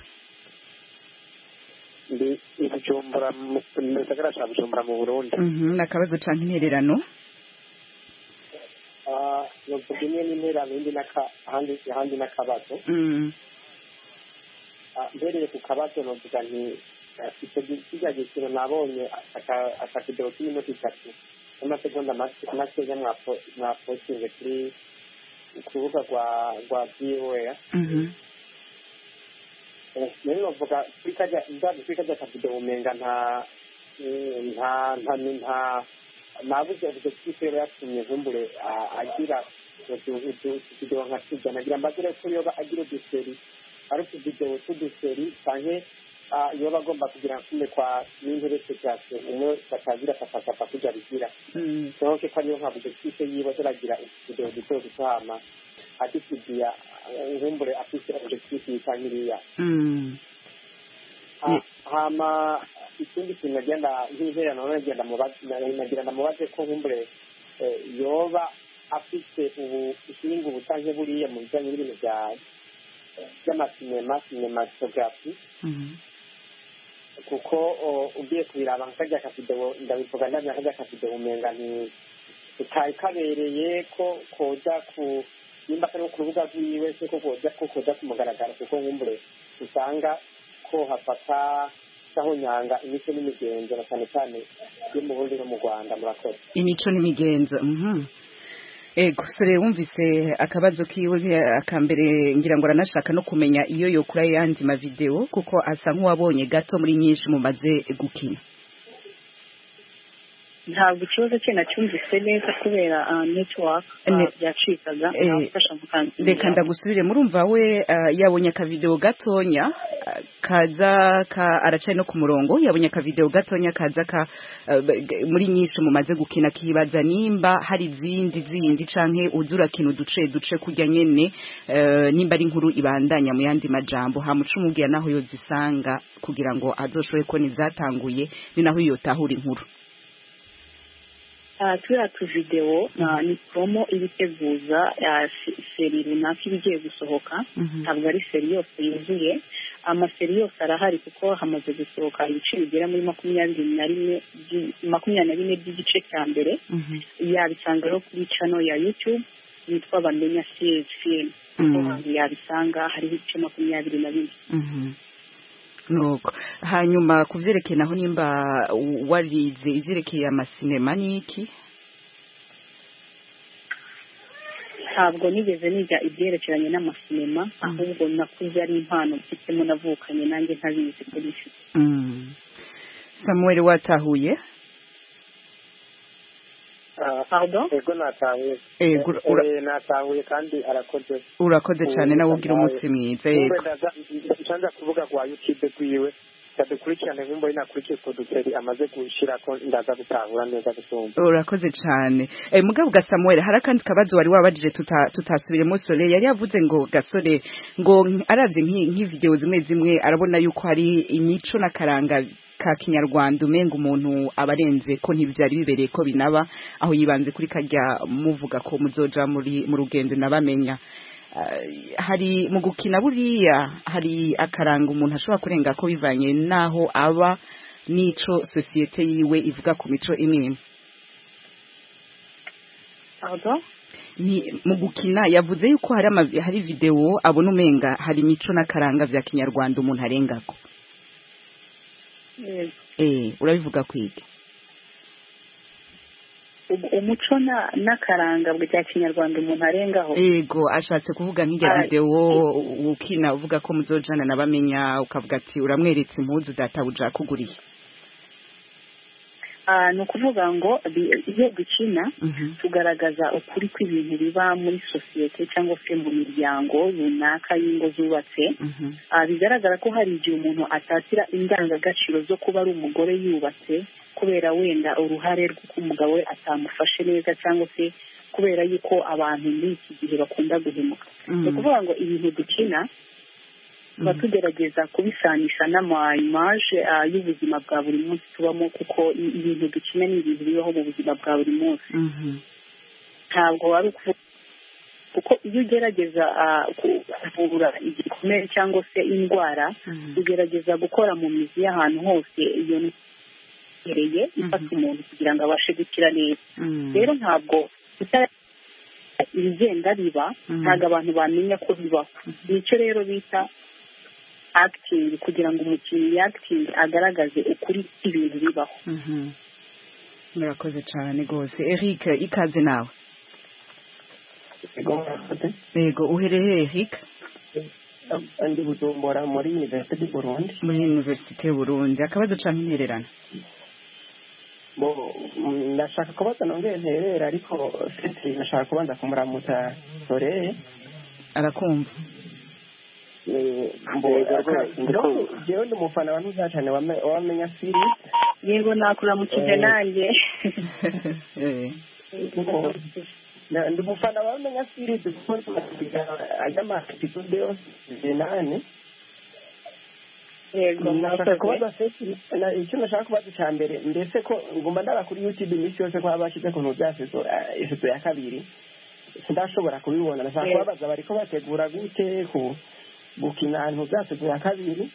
ndi i bujumbura mu mu gisagara cya bujumbura mu burundi ni akabazo cyangwa intererano Ah, novuga imwe n'intererano indi n'aka ahandi ahandi n'akabazo Mm. Ah, mbereye ku kabazo novuga nti ah, icyo gi- kirya giciro nabonye aka- akavideo k'iminota itatu n'amasegonda make- makeya mwapo- mwapostinze kuri ku rubuga rwa rwa voa Mhm. rero bavuga kuri kajya ndazi kuri kajya kavuga umenga nta eh, nta nta nta nabuze ubwo kitero yatumye nkumbure ah, agira utuvidewo nka tujya nagira mbagire ko yoba agira uduseri ari utuvidewo tw'uduseri canke ah, yoba agomba kugira nkume kwa n'interese cyase umwe batagira akafashapa kuja bigira Mm. sohoke ko ariyo nkavuze twise yiwe turagira utuvidewo duto dutama ati tugiya nkumbure afise objectif yitangiriya Mm. Ha- hama ikindi kintu nagenda nk'izera nawe nagenda mubaze nagira ndamubaze ko nkumbure eh, yoba afite ubu ishinga ubutanke buriya mu bijyanye n'ibintu bya by'amasinema sinematography Mhm. kuko o, ugiye kubiraba nkakarya akavidewo ndabivuga ndamya nkakarya akavidewo umenga ni utari kabereye ko koja ku nimba atari nko ku rubuga rwiwe se ko koja ko koja ku mugaragaro kuko nkumbure usanga ko hafata saho nyanga imico n'imigenzo na cyane cyane yo mu burundi no mu rwanda murakoze imico n'imigenzo mhm ego sore wumvise akabazo kiwe eh, akambere ngira ngo aranashaka no kumenya iyo yokura yandi mavideo kuko asa nk'uwabonye gato muri nyinshi mumaze gukina ntabwo ikibazo cye nacyumvise neza kubera ah, network ah, Ne- byacikaga Eh, nagufasha mukansinda reka ndagusubire murumva we ah, yabonye akavideo gatonya ah, kaza ka aracari no ku murongo yabonye akavideo gatonya kaza ka ah, b- g- muri nyinshi mumaze gukina akibaza nimba hari izindi zindi canke uza urakina uduce duce kurya nyene eh, nimba ari inkuru ibandanya mu yandi majambo hamuca umubwira naho yozisanga kugira ngo azoshobore kubona izatanguye ni naho yotahura inkuru Ah, turiya tuvidewo ah, ni promo ibiteguza ya se- seri runaka iba igiye gusohoka ntabwo ari seri yose yuzuye amaseri yose arahari kuko hamaze gusohoka ibice bigera muri makumyabiri na rimwe by- makumyabiri na bine by'igice cya mbere yabisanga rero kuri channel ya youtube yitwa bamenya cfm yabisanga hariho ibice makumyabiri na bine Mhm. nuko hanyuma ku byerekeye naho nimba w- warize ibyerekeye amasinema ni iki ntabwo nigeze niga ibyerekeranye n'amasinema ahubwo nakuze ari impano mfitemo navukanye nanjye ntabizi ko bifite Mm. samuel watahuye pardon ego natahuye Eh, gura- ura- Eh, natahuye kandi arakoze urakoze cyane nawe ugira umunsi mwiza yego nsanze kuvuga rwa youtube rwiwe ndadukurikirane nk'umbo inakurikiye utwo duteri amaze gushyira ko ndaza gutahura neza gusumba urakoze cyane eh, mugabo ga samuel hari akandi kabazo wari wabajije tuta- tutasubiremo sore yari yavuze ngo gasore ngo aravye nki- nk'ivideo zimwe zimwe arabona yuko hari imico n'akaranga ka kinyarwanda umenga umuntu abarenze ko ntibyari bibereye ko binaba aho yibanze kuri karya muvuga ko muzoja muri mu rugendo nabamenya Ah, hari mu gukina buriya hari akaranga umuntu ashobora kurenga ko bivanye n'aho aba n'ico sosiyete yiwe ivuga ku mico imwe imwe pardon ni mu gukina yavuze yuko hari ama hari video abona umenga hari imico n'akaranga vya kinyarwanda umuntu arengako Eh, eh urabivuga kwiga u- umuco na- n'akaranga bya kinyarwanda umuntu arengaho yego ashatse kuvuga nk'irya Ah, video u- ukina uvuga ko muzojana nabamenya ukavuga ati uramweretse impuzu data buja kuguriye Ah, ni ukuvuga ngo bi- iyo dukina Mhm. tugaragaza ukuri kw'ibintu biba muri sosiyete cyangwa se mu miryango runaka y'ingo zubatse Mhm. Ah, bigaragara ko hari igihe umuntu atatira indangagaciro zo kuba ari umugore yubatse kubera wenda uruhare rw'uko umugabo we atamufashe neza cyangwa se kubera yuko abantu muri iki gihe bakunda guhemuka ni ukuvuga ngo ibintu dukina tuba tugerageza kubisanisha n'amayimaje y'ubuzima bwa buri munsi tubamo kuko i- ibintu dukina ni ibintu bibaho mu buzima bwa buri munsi Mhm. ntabwo wari ukuvuga kuko iyo ugerageza ah, ku- kuvura igikomere cyangwa se indwara ugerageza gukora mu mizi y'ahantu hose iyo ihereye ifata umuntu kugira ngo abashe gukira neza rero ntabwo utara- ibigenda biba ntabwo abantu bamenya ko bibaho nicyo rero bita akitingi kugira ngo umukinnyi yakitingi agaragaze ukuri ibintu bibaho Mhm. murakoze cyane rwose eric ikaze nawe yego uherereye eric ndi bujumbura muri universite di burundi muri universite y'uburundi akabazo cyangwa intererano bo mm, ndashaka kubaza nongeye nterera ariko siti nashaka kubanza kumuramutsa soreye arakumva jewe ndi umufana wa ntuza cane wame- wamenya siri yego nakuramukije Eh. nanjye Na- ndi umufana wamenya siri ajyamakitikude zinane yego nashaka murakoze. kubaza sesi na- icyo nashaka kubaza icya mbere mbese ko ngomba ndaba kuri youtube iminsi yose ko haba hashize kuntu bya seso eh, ifoto ya kabiri sindashobora kubibona nashaka Yego. kubabaza bariko bategura gute ku gukina ntu bya seso ya kabiri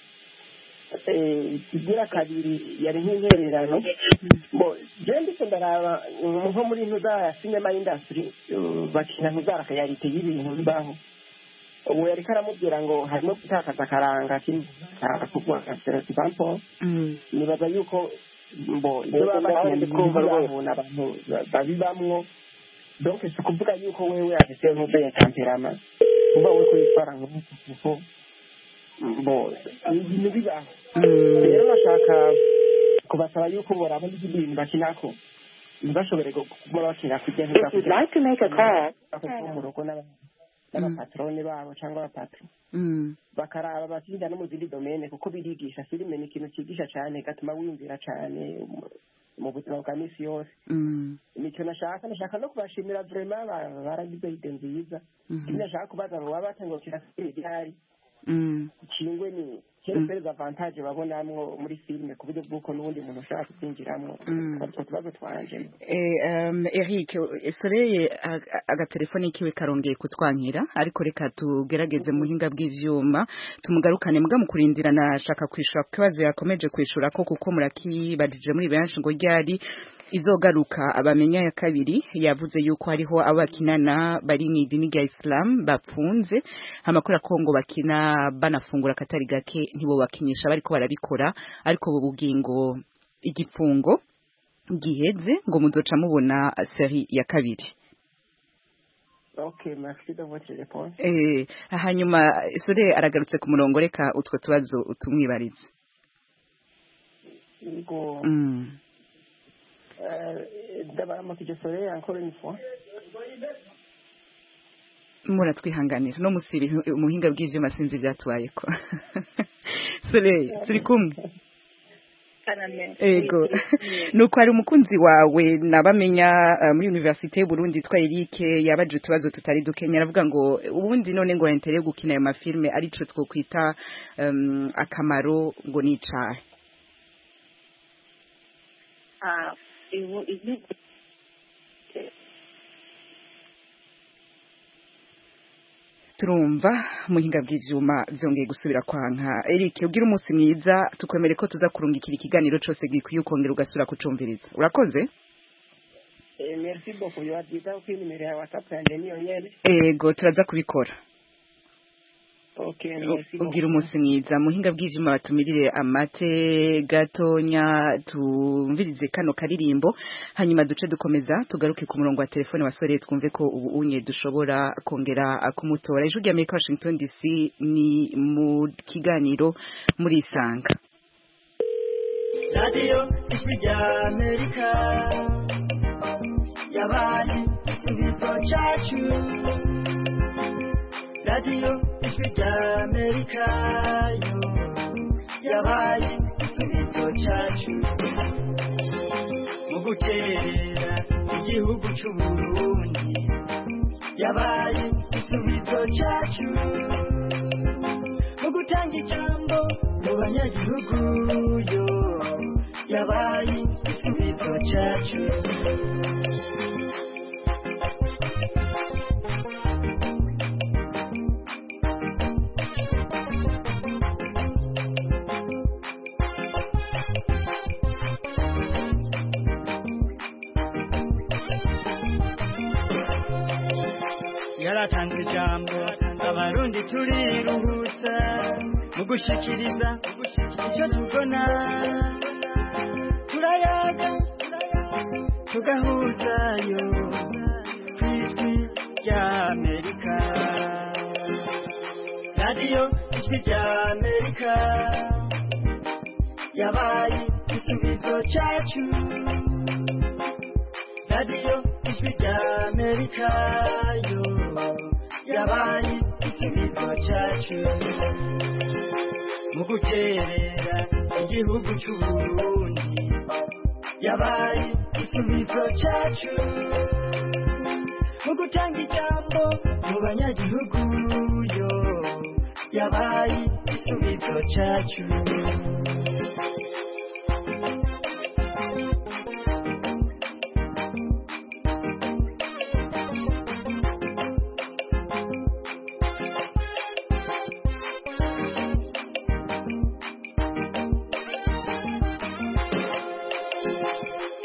Eh, ikigira kabiri yari nk'intererano bo jewe ndiko ndaraba mm, nko muri ntu za cinema industry eh, bakina ntu za rakayarite y'ibintu bibaho ubu yariko aramubwira ngo harimo gutakaza akaranga k'imvura example nibaza yuko mbo ibyo baba bakina ni ibintu bibahuna abantu ba- babibamwo donc si ukuvuga yuko wewe afise nk'uko ya temperama uba we kwitwara nk'uko kuko mbo ni ibintu bibaho rero bashaka kubasaba yuko borabona ibyo bintu bakinako ntibashobore kuba bakina kujya mu rugo n'aba- n'abapatrone babo cyangwa abapatro bakaraba bakinjira no mu zindi domene kuko birigisha filime ni ikintu cyigisha cyane gatuma wiyumvira cyane mu- mu buzima bwa misi yose nicyo nashaka nashaka no kubashimira vrema ba- baragize ide nziza ikindi nashaka kubaza ngo baba batengukira filime gihari kingwe ni kere avantage babonamwo muri filime ku buryo bw'uko n'ubundi muntu ushaka kuzinjiramo utwo tubazo twanje Eh, um, Eric eh, Soreye ag- agatelefoni kiwe karongeye kutwankira ariko reka tugerageze mu hinga bw'ivyuma tumugarukane mbwa mu kurindira nashaka kwishura ku kibazo yakomeje kwishura ko kuko murakibajije muri benshi ngo ryari izogaruka abamenya ya kabiri yavuze yuko hariho abo bakinana bari mu idini rya Islam bafunze amakuru akongo bakina banafungura akatari gake ntibo bakinyisha bariko barabikora ariko ubu bugingo igifungo giheze ngo muzoca mubona seri ya kabiri ok merci de votre réponse eh hanyuma sore aragarutse ku murongo reka utwo tubazo tumwibarize yego Mm. eh, ndabaramukije sore encore une fois muratwihanganira no musiba ihu- umuhinga bw'ivyuma sinzi ivyatubaye ko sore turi kumwe ego nuko hari umukunzi wawe nabamenya eh, muri universite y'uburundi yitwa erike yabaje utubazo tutari dukenya aravuga ngo ubundi none ngo entere gukina ayo mafilme arico twokwita em, akamaro ngo ni icahe Ah, ubu igihugu turumva muhinga bw'ivyuma vyongeye gusubira kwanka Eric ugira umunsi mwiza tukwemere ko tuza kurungikira ikiganiro cose gikwiye ukongera ugasura kucumviriza urakoze Eh, merci beaucoup yobagiza ko inimero ya whatsapp yanje niyo nyene ego turaza kubikora ok merci U- ugira umunsi mwiza muhinga bw'ivyuma batumirire amate gatonya tumvirize kano karirimbo hanyuma duce dukomeza tugaruke ku murongo wa telefone wa sore twumve ko ubu unye dushobora kongera ah, kumutora ijwi rya Amerika Washington DC ni mu kiganiro murisanga radiyo ijwi rya amerika yabaye ibigo cyacu radiyo ijwi rya amerika yo yabaye ibigo cyacu mu guterera igihugu cy'uburundi yabaye igisubizo cyacu mu gutanga ijambo mu banyagihugu yo yabaye igisubizo cyacu yaratanze ijambo abarundi turiruhutsa mu gushyikiriza icyo tubona turayaga tugahuzayo ku ijwi rya amerika radiyo ijwi rya amerika yabaye igisubizo cyacu radiyo ijwi rya amerika yo yabaye igisubizo cyacu mu gukerera igihugu cy'u Burundi yabaye igisubizo cyacu mu gutanga ijambo mu banyagihugu yo yabaye igisubizo cyacu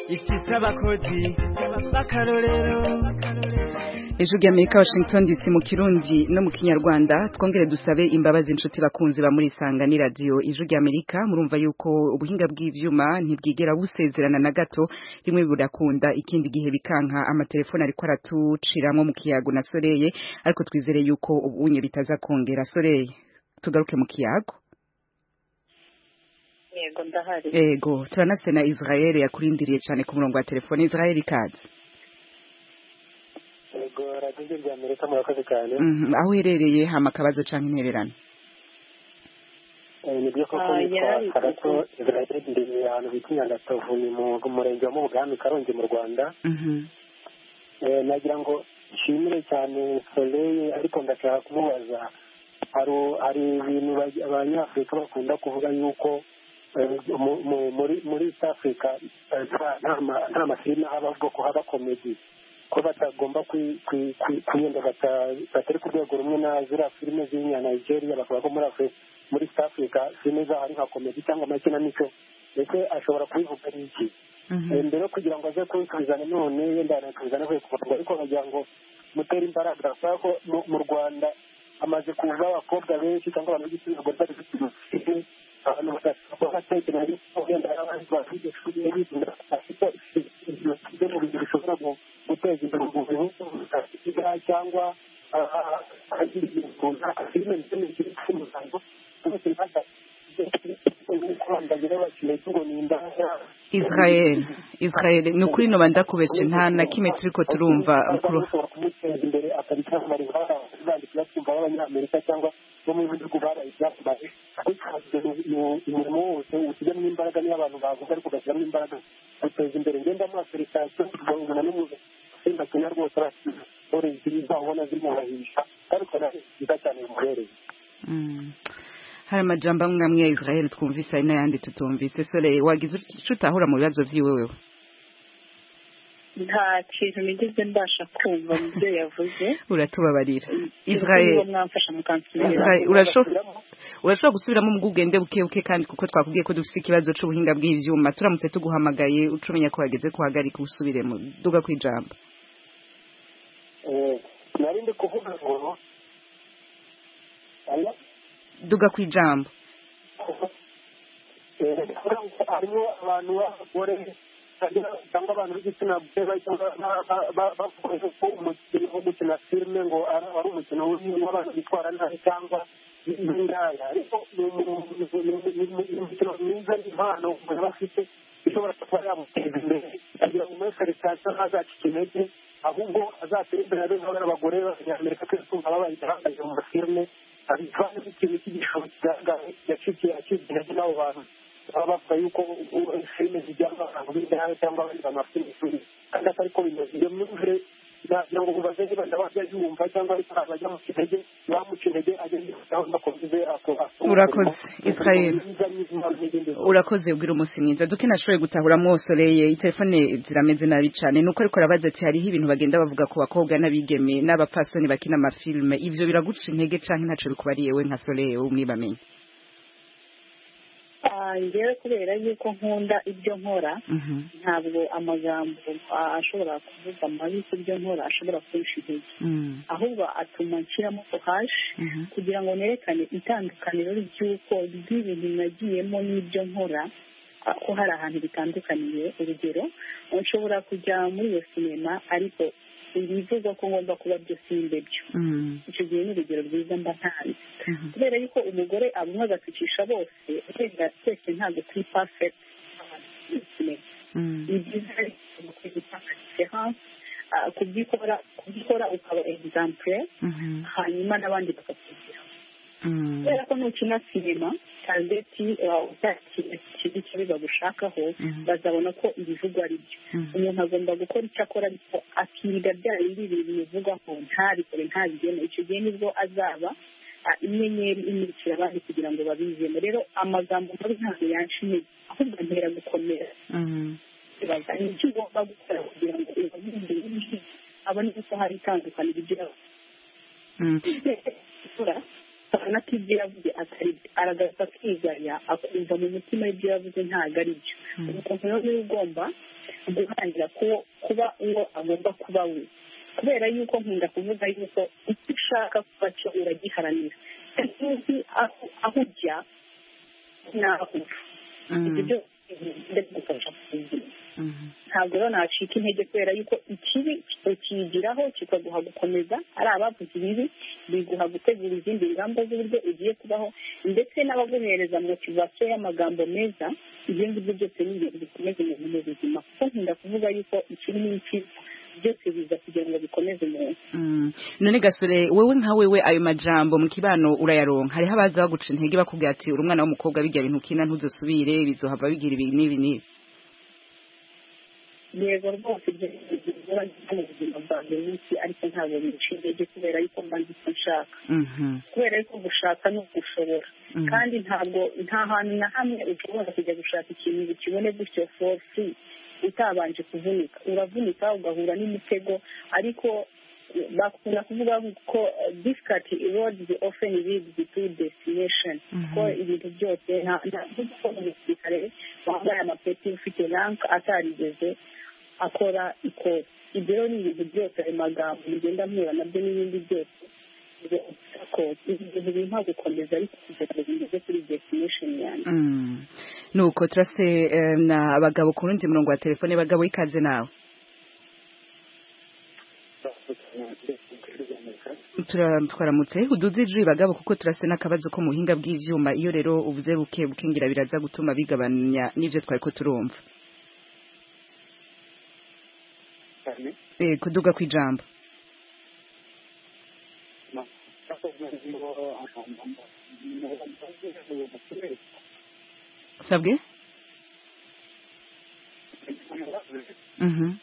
ifise abakozi b'akarorero ejo ry'amerika washington dc mu kirundi no mu kinyarwanda twongere dusabe imbabazi inshuti bakunzi ba muri isangani radiyo ejo ry'amerika murumva yuko ubuhinga bw'ibyuma ntibwigera busezerana na gato rimwe burakunda ikindi gihe bikanka amatelefone ariko aratuciramo mu kiyago na soreye ariko twizere yuko ubunye bitaza kongera soreye tugaruke mu kiyago yego ndahari yego turanasena israel yakurindiriye cyane ku murongo wa telefone israel ikaze yego radiyo rya amerika murakoze cyane aho uherereye hama akabazo cyangwa intererano ni byo koko nitwa karato israel ndi ahantu bita nyagatovu ni mu murenge wa mubwami karongi mu rwanda nagira ngo nshimire cyane soleil ariko ndashaka kumubaza hari ibintu abanyafurika bakunda kuvuga yuko muri east africa nta mafilime haba ubwoko haba komedi ko batagomba kuyenda batari ku rwego rumwe na ziriya filime ziri nka nigeria bakaba ko muri muri east africa filime zahari nka komedi cyangwa amakinamico ndetse ashobora kubivuga ari iki mbere yo kugira ngo aze kubisubizana none yenda yanakubizana kwe kuvuga ariko bagira ngo mutere imbaraga kubera ko mu rwanda hamaze kuza abakobwa benshi cyangwa abantu b'igitsina gore bari bafite abantu bagatekereza yuko wenda hari abandi bafite ishuri bizinga afite ibyo mu bintu bishobora guteza imbere umuntu butakiga cyangwa agira ibintu runaka filime ndetse n'ikindi cy'umusango byose bifasha israel israel ni ukuri noba ndakubeshe nta na kimwe turi ko turumva imbere akabicyamara ibara bandikira twumva b'abanyamerika cyangwa bo mu bihugu baraye ibyatuma umurimo wose ushyiramo imbaraga niyo abantu bavuga ariko ugashyiramo imbaraga uteza imbere ngenda muri afurika tubona n'umuntu utsinda kenya rwose basore zibona zimubahisha kandi ukabona nziza cyane bimubereye hari amajambo amwe amwe ya israel twumvise hari n'ayandi tutumvise sore wagize icyo utahura mu bibazo byiwe wewe nta kintu nigeze mbasha kumva mu byo yavuze uratubabarira israel urashobora gusubiramo mu bw'ubwende buke buke kandi kuko twakubwiye ko dufite ikibazo cy'ubuhinga bw'ibyuma turamutse tuguhamagaye ucumenya ko wageze guhagarika usubiremo duga ku ijambo nari ndi kuvuga ngo duga ku ijambo harimo abantu b'abagore cyangwa abantu b'igitsina gore bakoresha ko umukino wo gukina filime ngo ari umukino w'abantu bitwara nabi cyangwa n'indaya ariko ni umukino mwiza n'impano umuntu aba afite ishobora kuba yamuteza imbere agira ngo muri felicitasiyo ntazacike intege ahubwo azatera imbere abe nk'abari abagore b'abanyamerika twese twumva babaye bahagaze mu mafilime abivane nk'ikintu cy'igishobo kigaragaye yacikiye acibwa intege n'abo bantu baba bavuga yuko filime zijyamo abantu b'indaya cyangwa abandi bantu bafite imishuri kandi atari ko bimeze iyo myumvire nagira ngo mubaze niba ndabajya yumva cyangwa ariko abajya mu kinege bamuca intege ajya yitaho ndakomeze urakoze israel urakoze ubwira umunsi mwiza duke nashoboye gutahura mwosoreye telefone zirameze nabi cyane nuko ariko arabaza ati hariho ibintu bagenda bavuga ku bakobwa n'abigeme n'abapfasoni bakina amafilime ivyo biraguca intege canke ntaco bikubariye we nka soreye wowe umwibamenye njyewe kubera yuko nkunda ibyo nkora ntabwo amagambo a- ashobora kuvuga mabi ku byo nkora ashobora kunshi intege ahubwo atuma nshyiramo hashi kugira ngo nerekane itandukaniro ry'uko ry'ibintu nagiyemo n'ibyo nkora a- ko hari ahantu bitandukaniye urugero nshobora kujya muri iyo sinema ariko ibivugwa ko ngomba kuba byo si imbebyo icyo gihe ni urugero rwiza mba ntanze kubera yuko umugore abumwe agatukisha bose wenda twese ntabwo turi perfect ni byiza rero kwita difference ah, kubyikora kubyikora ukaba example hanyuma n'abandi bakakugira kubera ko nukina sinema targeti ikindi cyo bagushakaho bazabona ko ibivugwa ari byo umuntu agomba gukora icyo akora ariko akirinda bya bindi bintu bivugwaho ntabikore ntabigene icyo gihe nibwo azaba ah, inyenyeri imurikira abandi kugira ngo babizemo rero amagambo mabi ntabwo yanca intege ahubwo antera gukomera ibaza ni iki ugomba gukora kugira ngo ubabumbire abone ko hari itandukaniro ibyo akora abona ko ibyo yavuze atari aragaruka akigaya akumva mu mutima ibyo yavuze ntabwo ari byo umuntu rero niba ugomba guhangira kuwo kuba uwo agomba kuba we kubera yuko nkunda kuvuga yuko icyo ushaka kuba cyo uragiharanira ntuzi aho aho ujya n'aho uva ibyo byose ndagufasha kubigira ntabwo rero nacika intege kubera yuko ikibi ukigiraho kikaguha gukomeza ari abavuze ibibi biguha gutegura izindi ngamba z'uburyo ugiye kubaho ndetse n'abaguhereza motivasiyo y'amagambo meza ibyo ngibyo byose ni ibintu bikomeza umuntu mu buzima kuko nkunda kuvuga yuko ikibi n'ikibi byose biza kugira ngo bikomeze umuntu Mm. none gasore wewe nka wewe ayo majambo mu kibano urayaronka hariho abaza baguca intege bakubwira ati uri umwana w'umukobwa bijya bintu kina ntuzosubire bizohava bigira ibi n'ibi n'ibi yego rwose ibyo ni ibintu biba byiza mu buzima bwa buri munsi ariko ntabwo bica intege kubera yuko mba nzi icyo nshaka Mhm. kubera yuko gushaka ni ugushobora Mhm. kandi ntabwo nta hantu na hamwe ushobora kujya gushaka ikintu ngo ukibone gutyo for free utabanje kuvunika uravunika ugahura n'imitego ariko eh, bakunda kuvuga ko eh, difficult road often leads to destination ko ibintu byose nta nta- nk'uko umusirikare wambaye amapeti ufite rank atarigeze akora ikote ibyo rero ni ibintu byose ayo magambo mugenda mpura nabyo n'ibindi byose ko ibintu bimpa gukomeza ariko kugira ngo bigeze kuri destination yanjye Mm. nuko turase eh, na abagabo ku rundi murongo wa telefone bagabo ikaze nawe Tura- twaramutse uduze ijwi bagabo kuko turase n'akabazo ko muhinga bw'ivyuma iyo rero ubuze buke bukingira biraza gutuma bigabanya n'ivyo twariko turumva eh, kuduga kw'ijambo sabwe Mhm.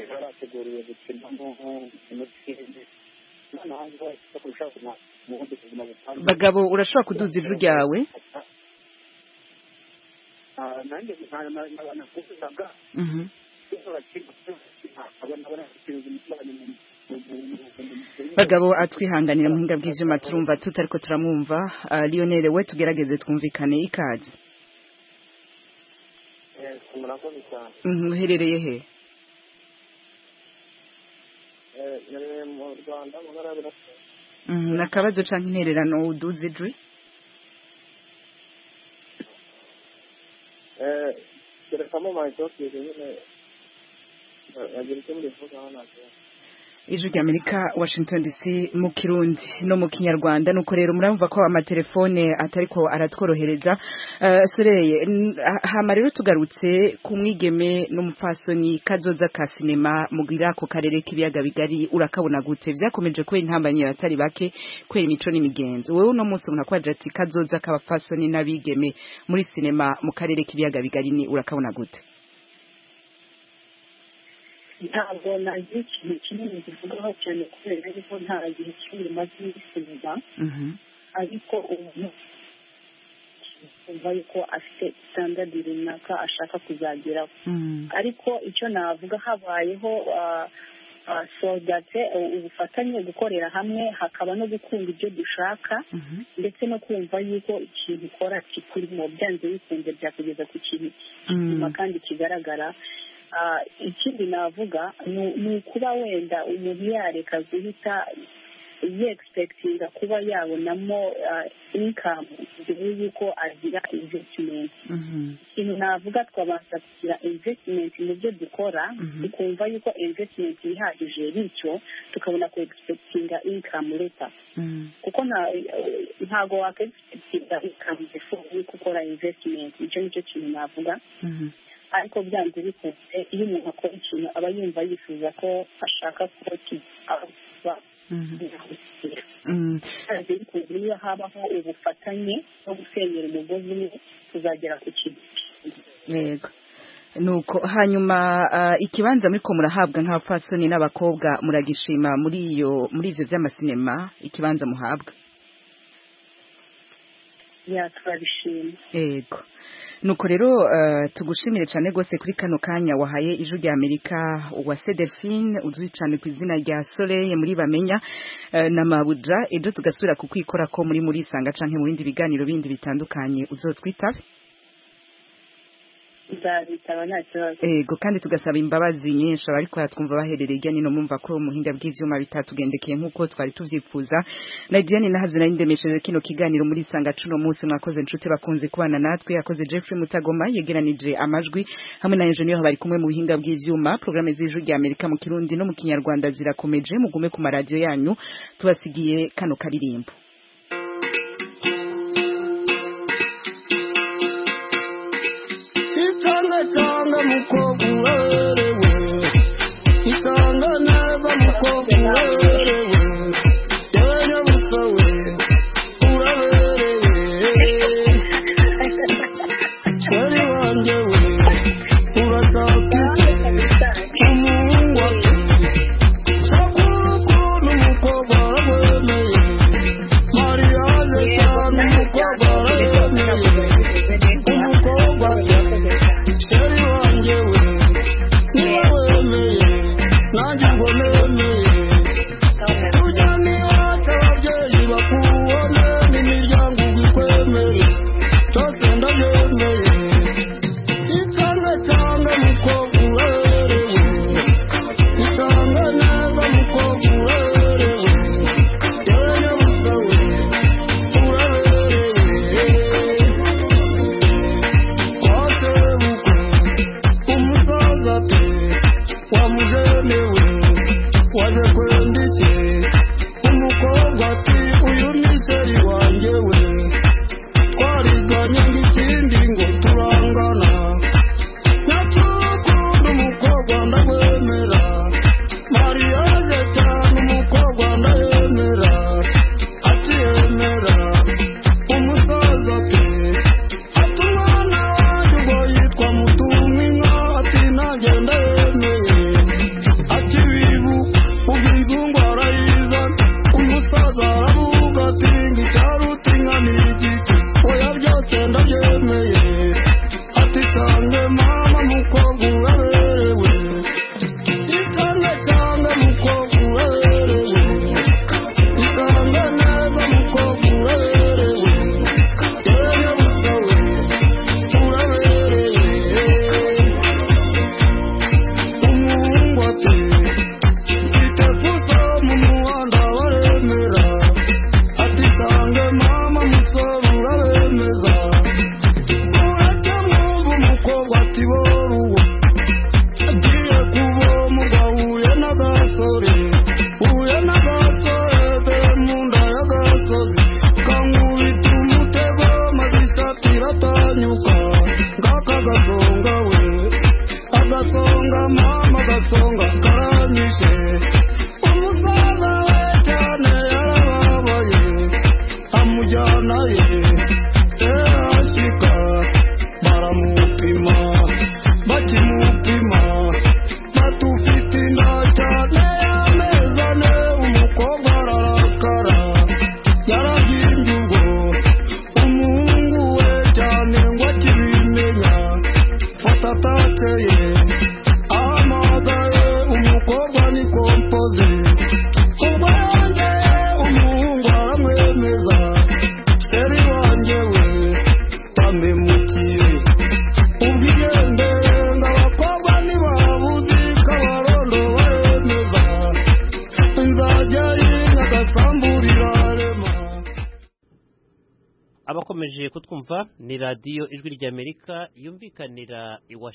barateguriwe gukinamo imikino noneho aho bashaka gushaka mu bundi buzima butandukanye bagabo urashobora kuduza ijwi ryawe Ah, nanjye nakuvugaga Mhm. bagabo atwihanganira muhinga bw'ivyuma turumva tutariko turamwumva Ah, Lionel we tugerageze twumvikane ikaze murakoze cyane Mhm, uherereye he Eh, nari mu rwanda mu ntara y'uburasirazuba Mhm, nakabazo canke intererano uduze ijwi Eh, terekamo mayitokiri nyine eh, agira icyo mbivugaho ntabwo ijwi rya amerika washington dc mu kirundi no mu kinyarwanda nuko rero murumva ko amatelefone atariko aratworohereza Eh, soreye n- ha- hama rero tugarutse ku mwigeme n'umupfasoni kazoza ka sinema mugira ako karere k'ibiyaga bigari urakabona gute vyakomeje kubera intambanyi abatari bake kubera imico n'imigenzo wewe uno munsi umuntu akwagira ati kazoza k'abapfasoni n'abigeme muri sinema mu karere k'ibiyaga bigari ni urakabona gute ntabwo nagira ikintu kinini givugaho cyane kubera yuko nta gihe kinini maze yisubiza ariko umuntu yumva yuko afite sitandadi runaka ashaka kuzageraho ariko icyo navuga habayeho ah, sodate ubufatanye gukorera hamwe hakaba no gukunda ibyo dushaka ndetse no kumva yuko ikintu ukora kikurimo byanze bikunze byakugeza ku kintu kizima kandi kigaragara Ah, ikindi navuga ni- ni ukuba wenda umuntu yareka guhita yegispektinga kuba yabonamo inkamu mbere y'uko agira invesitimenti ikintu navuga twabanza kugira investment mu byo dukora tukumva yuko investment ihagije bityo tukabona ku expectinga income later kuko nta- ntago waka expectinga income before yuko ukora investment icyo nicyo kintu navuga ariko byanze bikunze iyo umuntu akora ikintu aba yumva yifuza ko ashaka ko kiba byanze bikunze iyo habaho ubufatanye no gusenyera umugozi umwe tuzagera ku kintu yego nuko hanyuma ah, ikibanza muriko murahabwa nk'abapfasoni n'abakobwa muragishima muri iyo muri ivyo vy'amasinema ikibanza muhabwa ya turabishima yego nuko rero eh, tugushimire cyane rwose kuri kano kanya wahaye ijwi rya amerika uwase delphine uzwi cyane ku izina rya soleil muri bamenya eh, na mabuja ejo tugasubira ku kwikora ko muri muri isanga canke mu bindi biganiro bindi bitandukanye uzotwitabe nzabitaba nta kibazo ego kandi tugasaba imbabazi nyinshi abari twumva baherereye ijyanye no mumva ko muhinga bw'ivyuma bitatugendekeye nk'uko twari tuvyifuza na diane nahavyo nari ndemesheje kino kiganiro muri sanga cuno munsi mwakoze nshuti bakunze kubana natwe yakoze jeffrey mutagoma yegeranije amajwi hamwe na enjeniyeri bari kumwe mu buhinga bw'ivyuma porogaramu z'ijwi rya amerika mu kirundi no mu kinyarwanda zirakomeje mugume ku maradiyo yanyu tubasigiye kano karirimbo Itanga tanga mukobwa uwerewe Itanga neza mukobwa uwerewe Yenya busa we Uraberewe Mwari wanjye we Uratakije Umuhungu wawe Sakura ukuntu umukobwa araboneye Mariage cyane umukobwa araboneye Umukobwa Mwari wanjye we Niba wemeye Nanjye ngo nemeye Ujya niwata ababyeyi bakubone N'imiryango ubikwemere Byose ndabyemeye Itanga cyanga mukobwa uberewe Itanga neza mukobwa uberewe Yenya busa we Uraberewe Kwate ukwe Umusaza pe Wamujene we Waje kwendike Umukobwa ati Uyu ni seri wanjye we Twariganye ngikindi ngo turangana Natukunda umukobwa ndagwemera Mariage cyane umukobwa ndayemera Akiyemera Umusaza pe Ati umwana wanjye ubwo yitwa Mutuminka Ati nanjye ndayemeye Ati bibu ubwizungu arayiza Umusaza aravuga ati Ngicaruta inka ni igiti Oya byose ndabyemeye Ati sange mama mukobwa uberewe Isange cyane mukobwa uberewe Isange neza mukobwa uberewe Yenya busa we Uraberewe Umuhungu ati Mfite fuso mu muhanda baremera Ati sange mama musore urabemeza Uretse mwumva umukobwa ati boruwe Agiye kuvoma ubwo ahuye n'agasore Uhuye n'agasore be mu nda y'agasozi Kankubita umutego maze ishati iratanyuka Ngaka gasonga we Agasonga mama gasonga karanyishe Umusaza we cyane yarababaye Amujyana ye Serashika baramupima bakimupima batufite inda cyane ameza ne umukobwa ararakara yaragimbye ubwo umuhungu we cyane ngo akibimenya fata atakeye ahamagaye umukobwa ni kompa mukomeje kutwumva ni radiyo ijwi ry'amerika yumvikanira iwa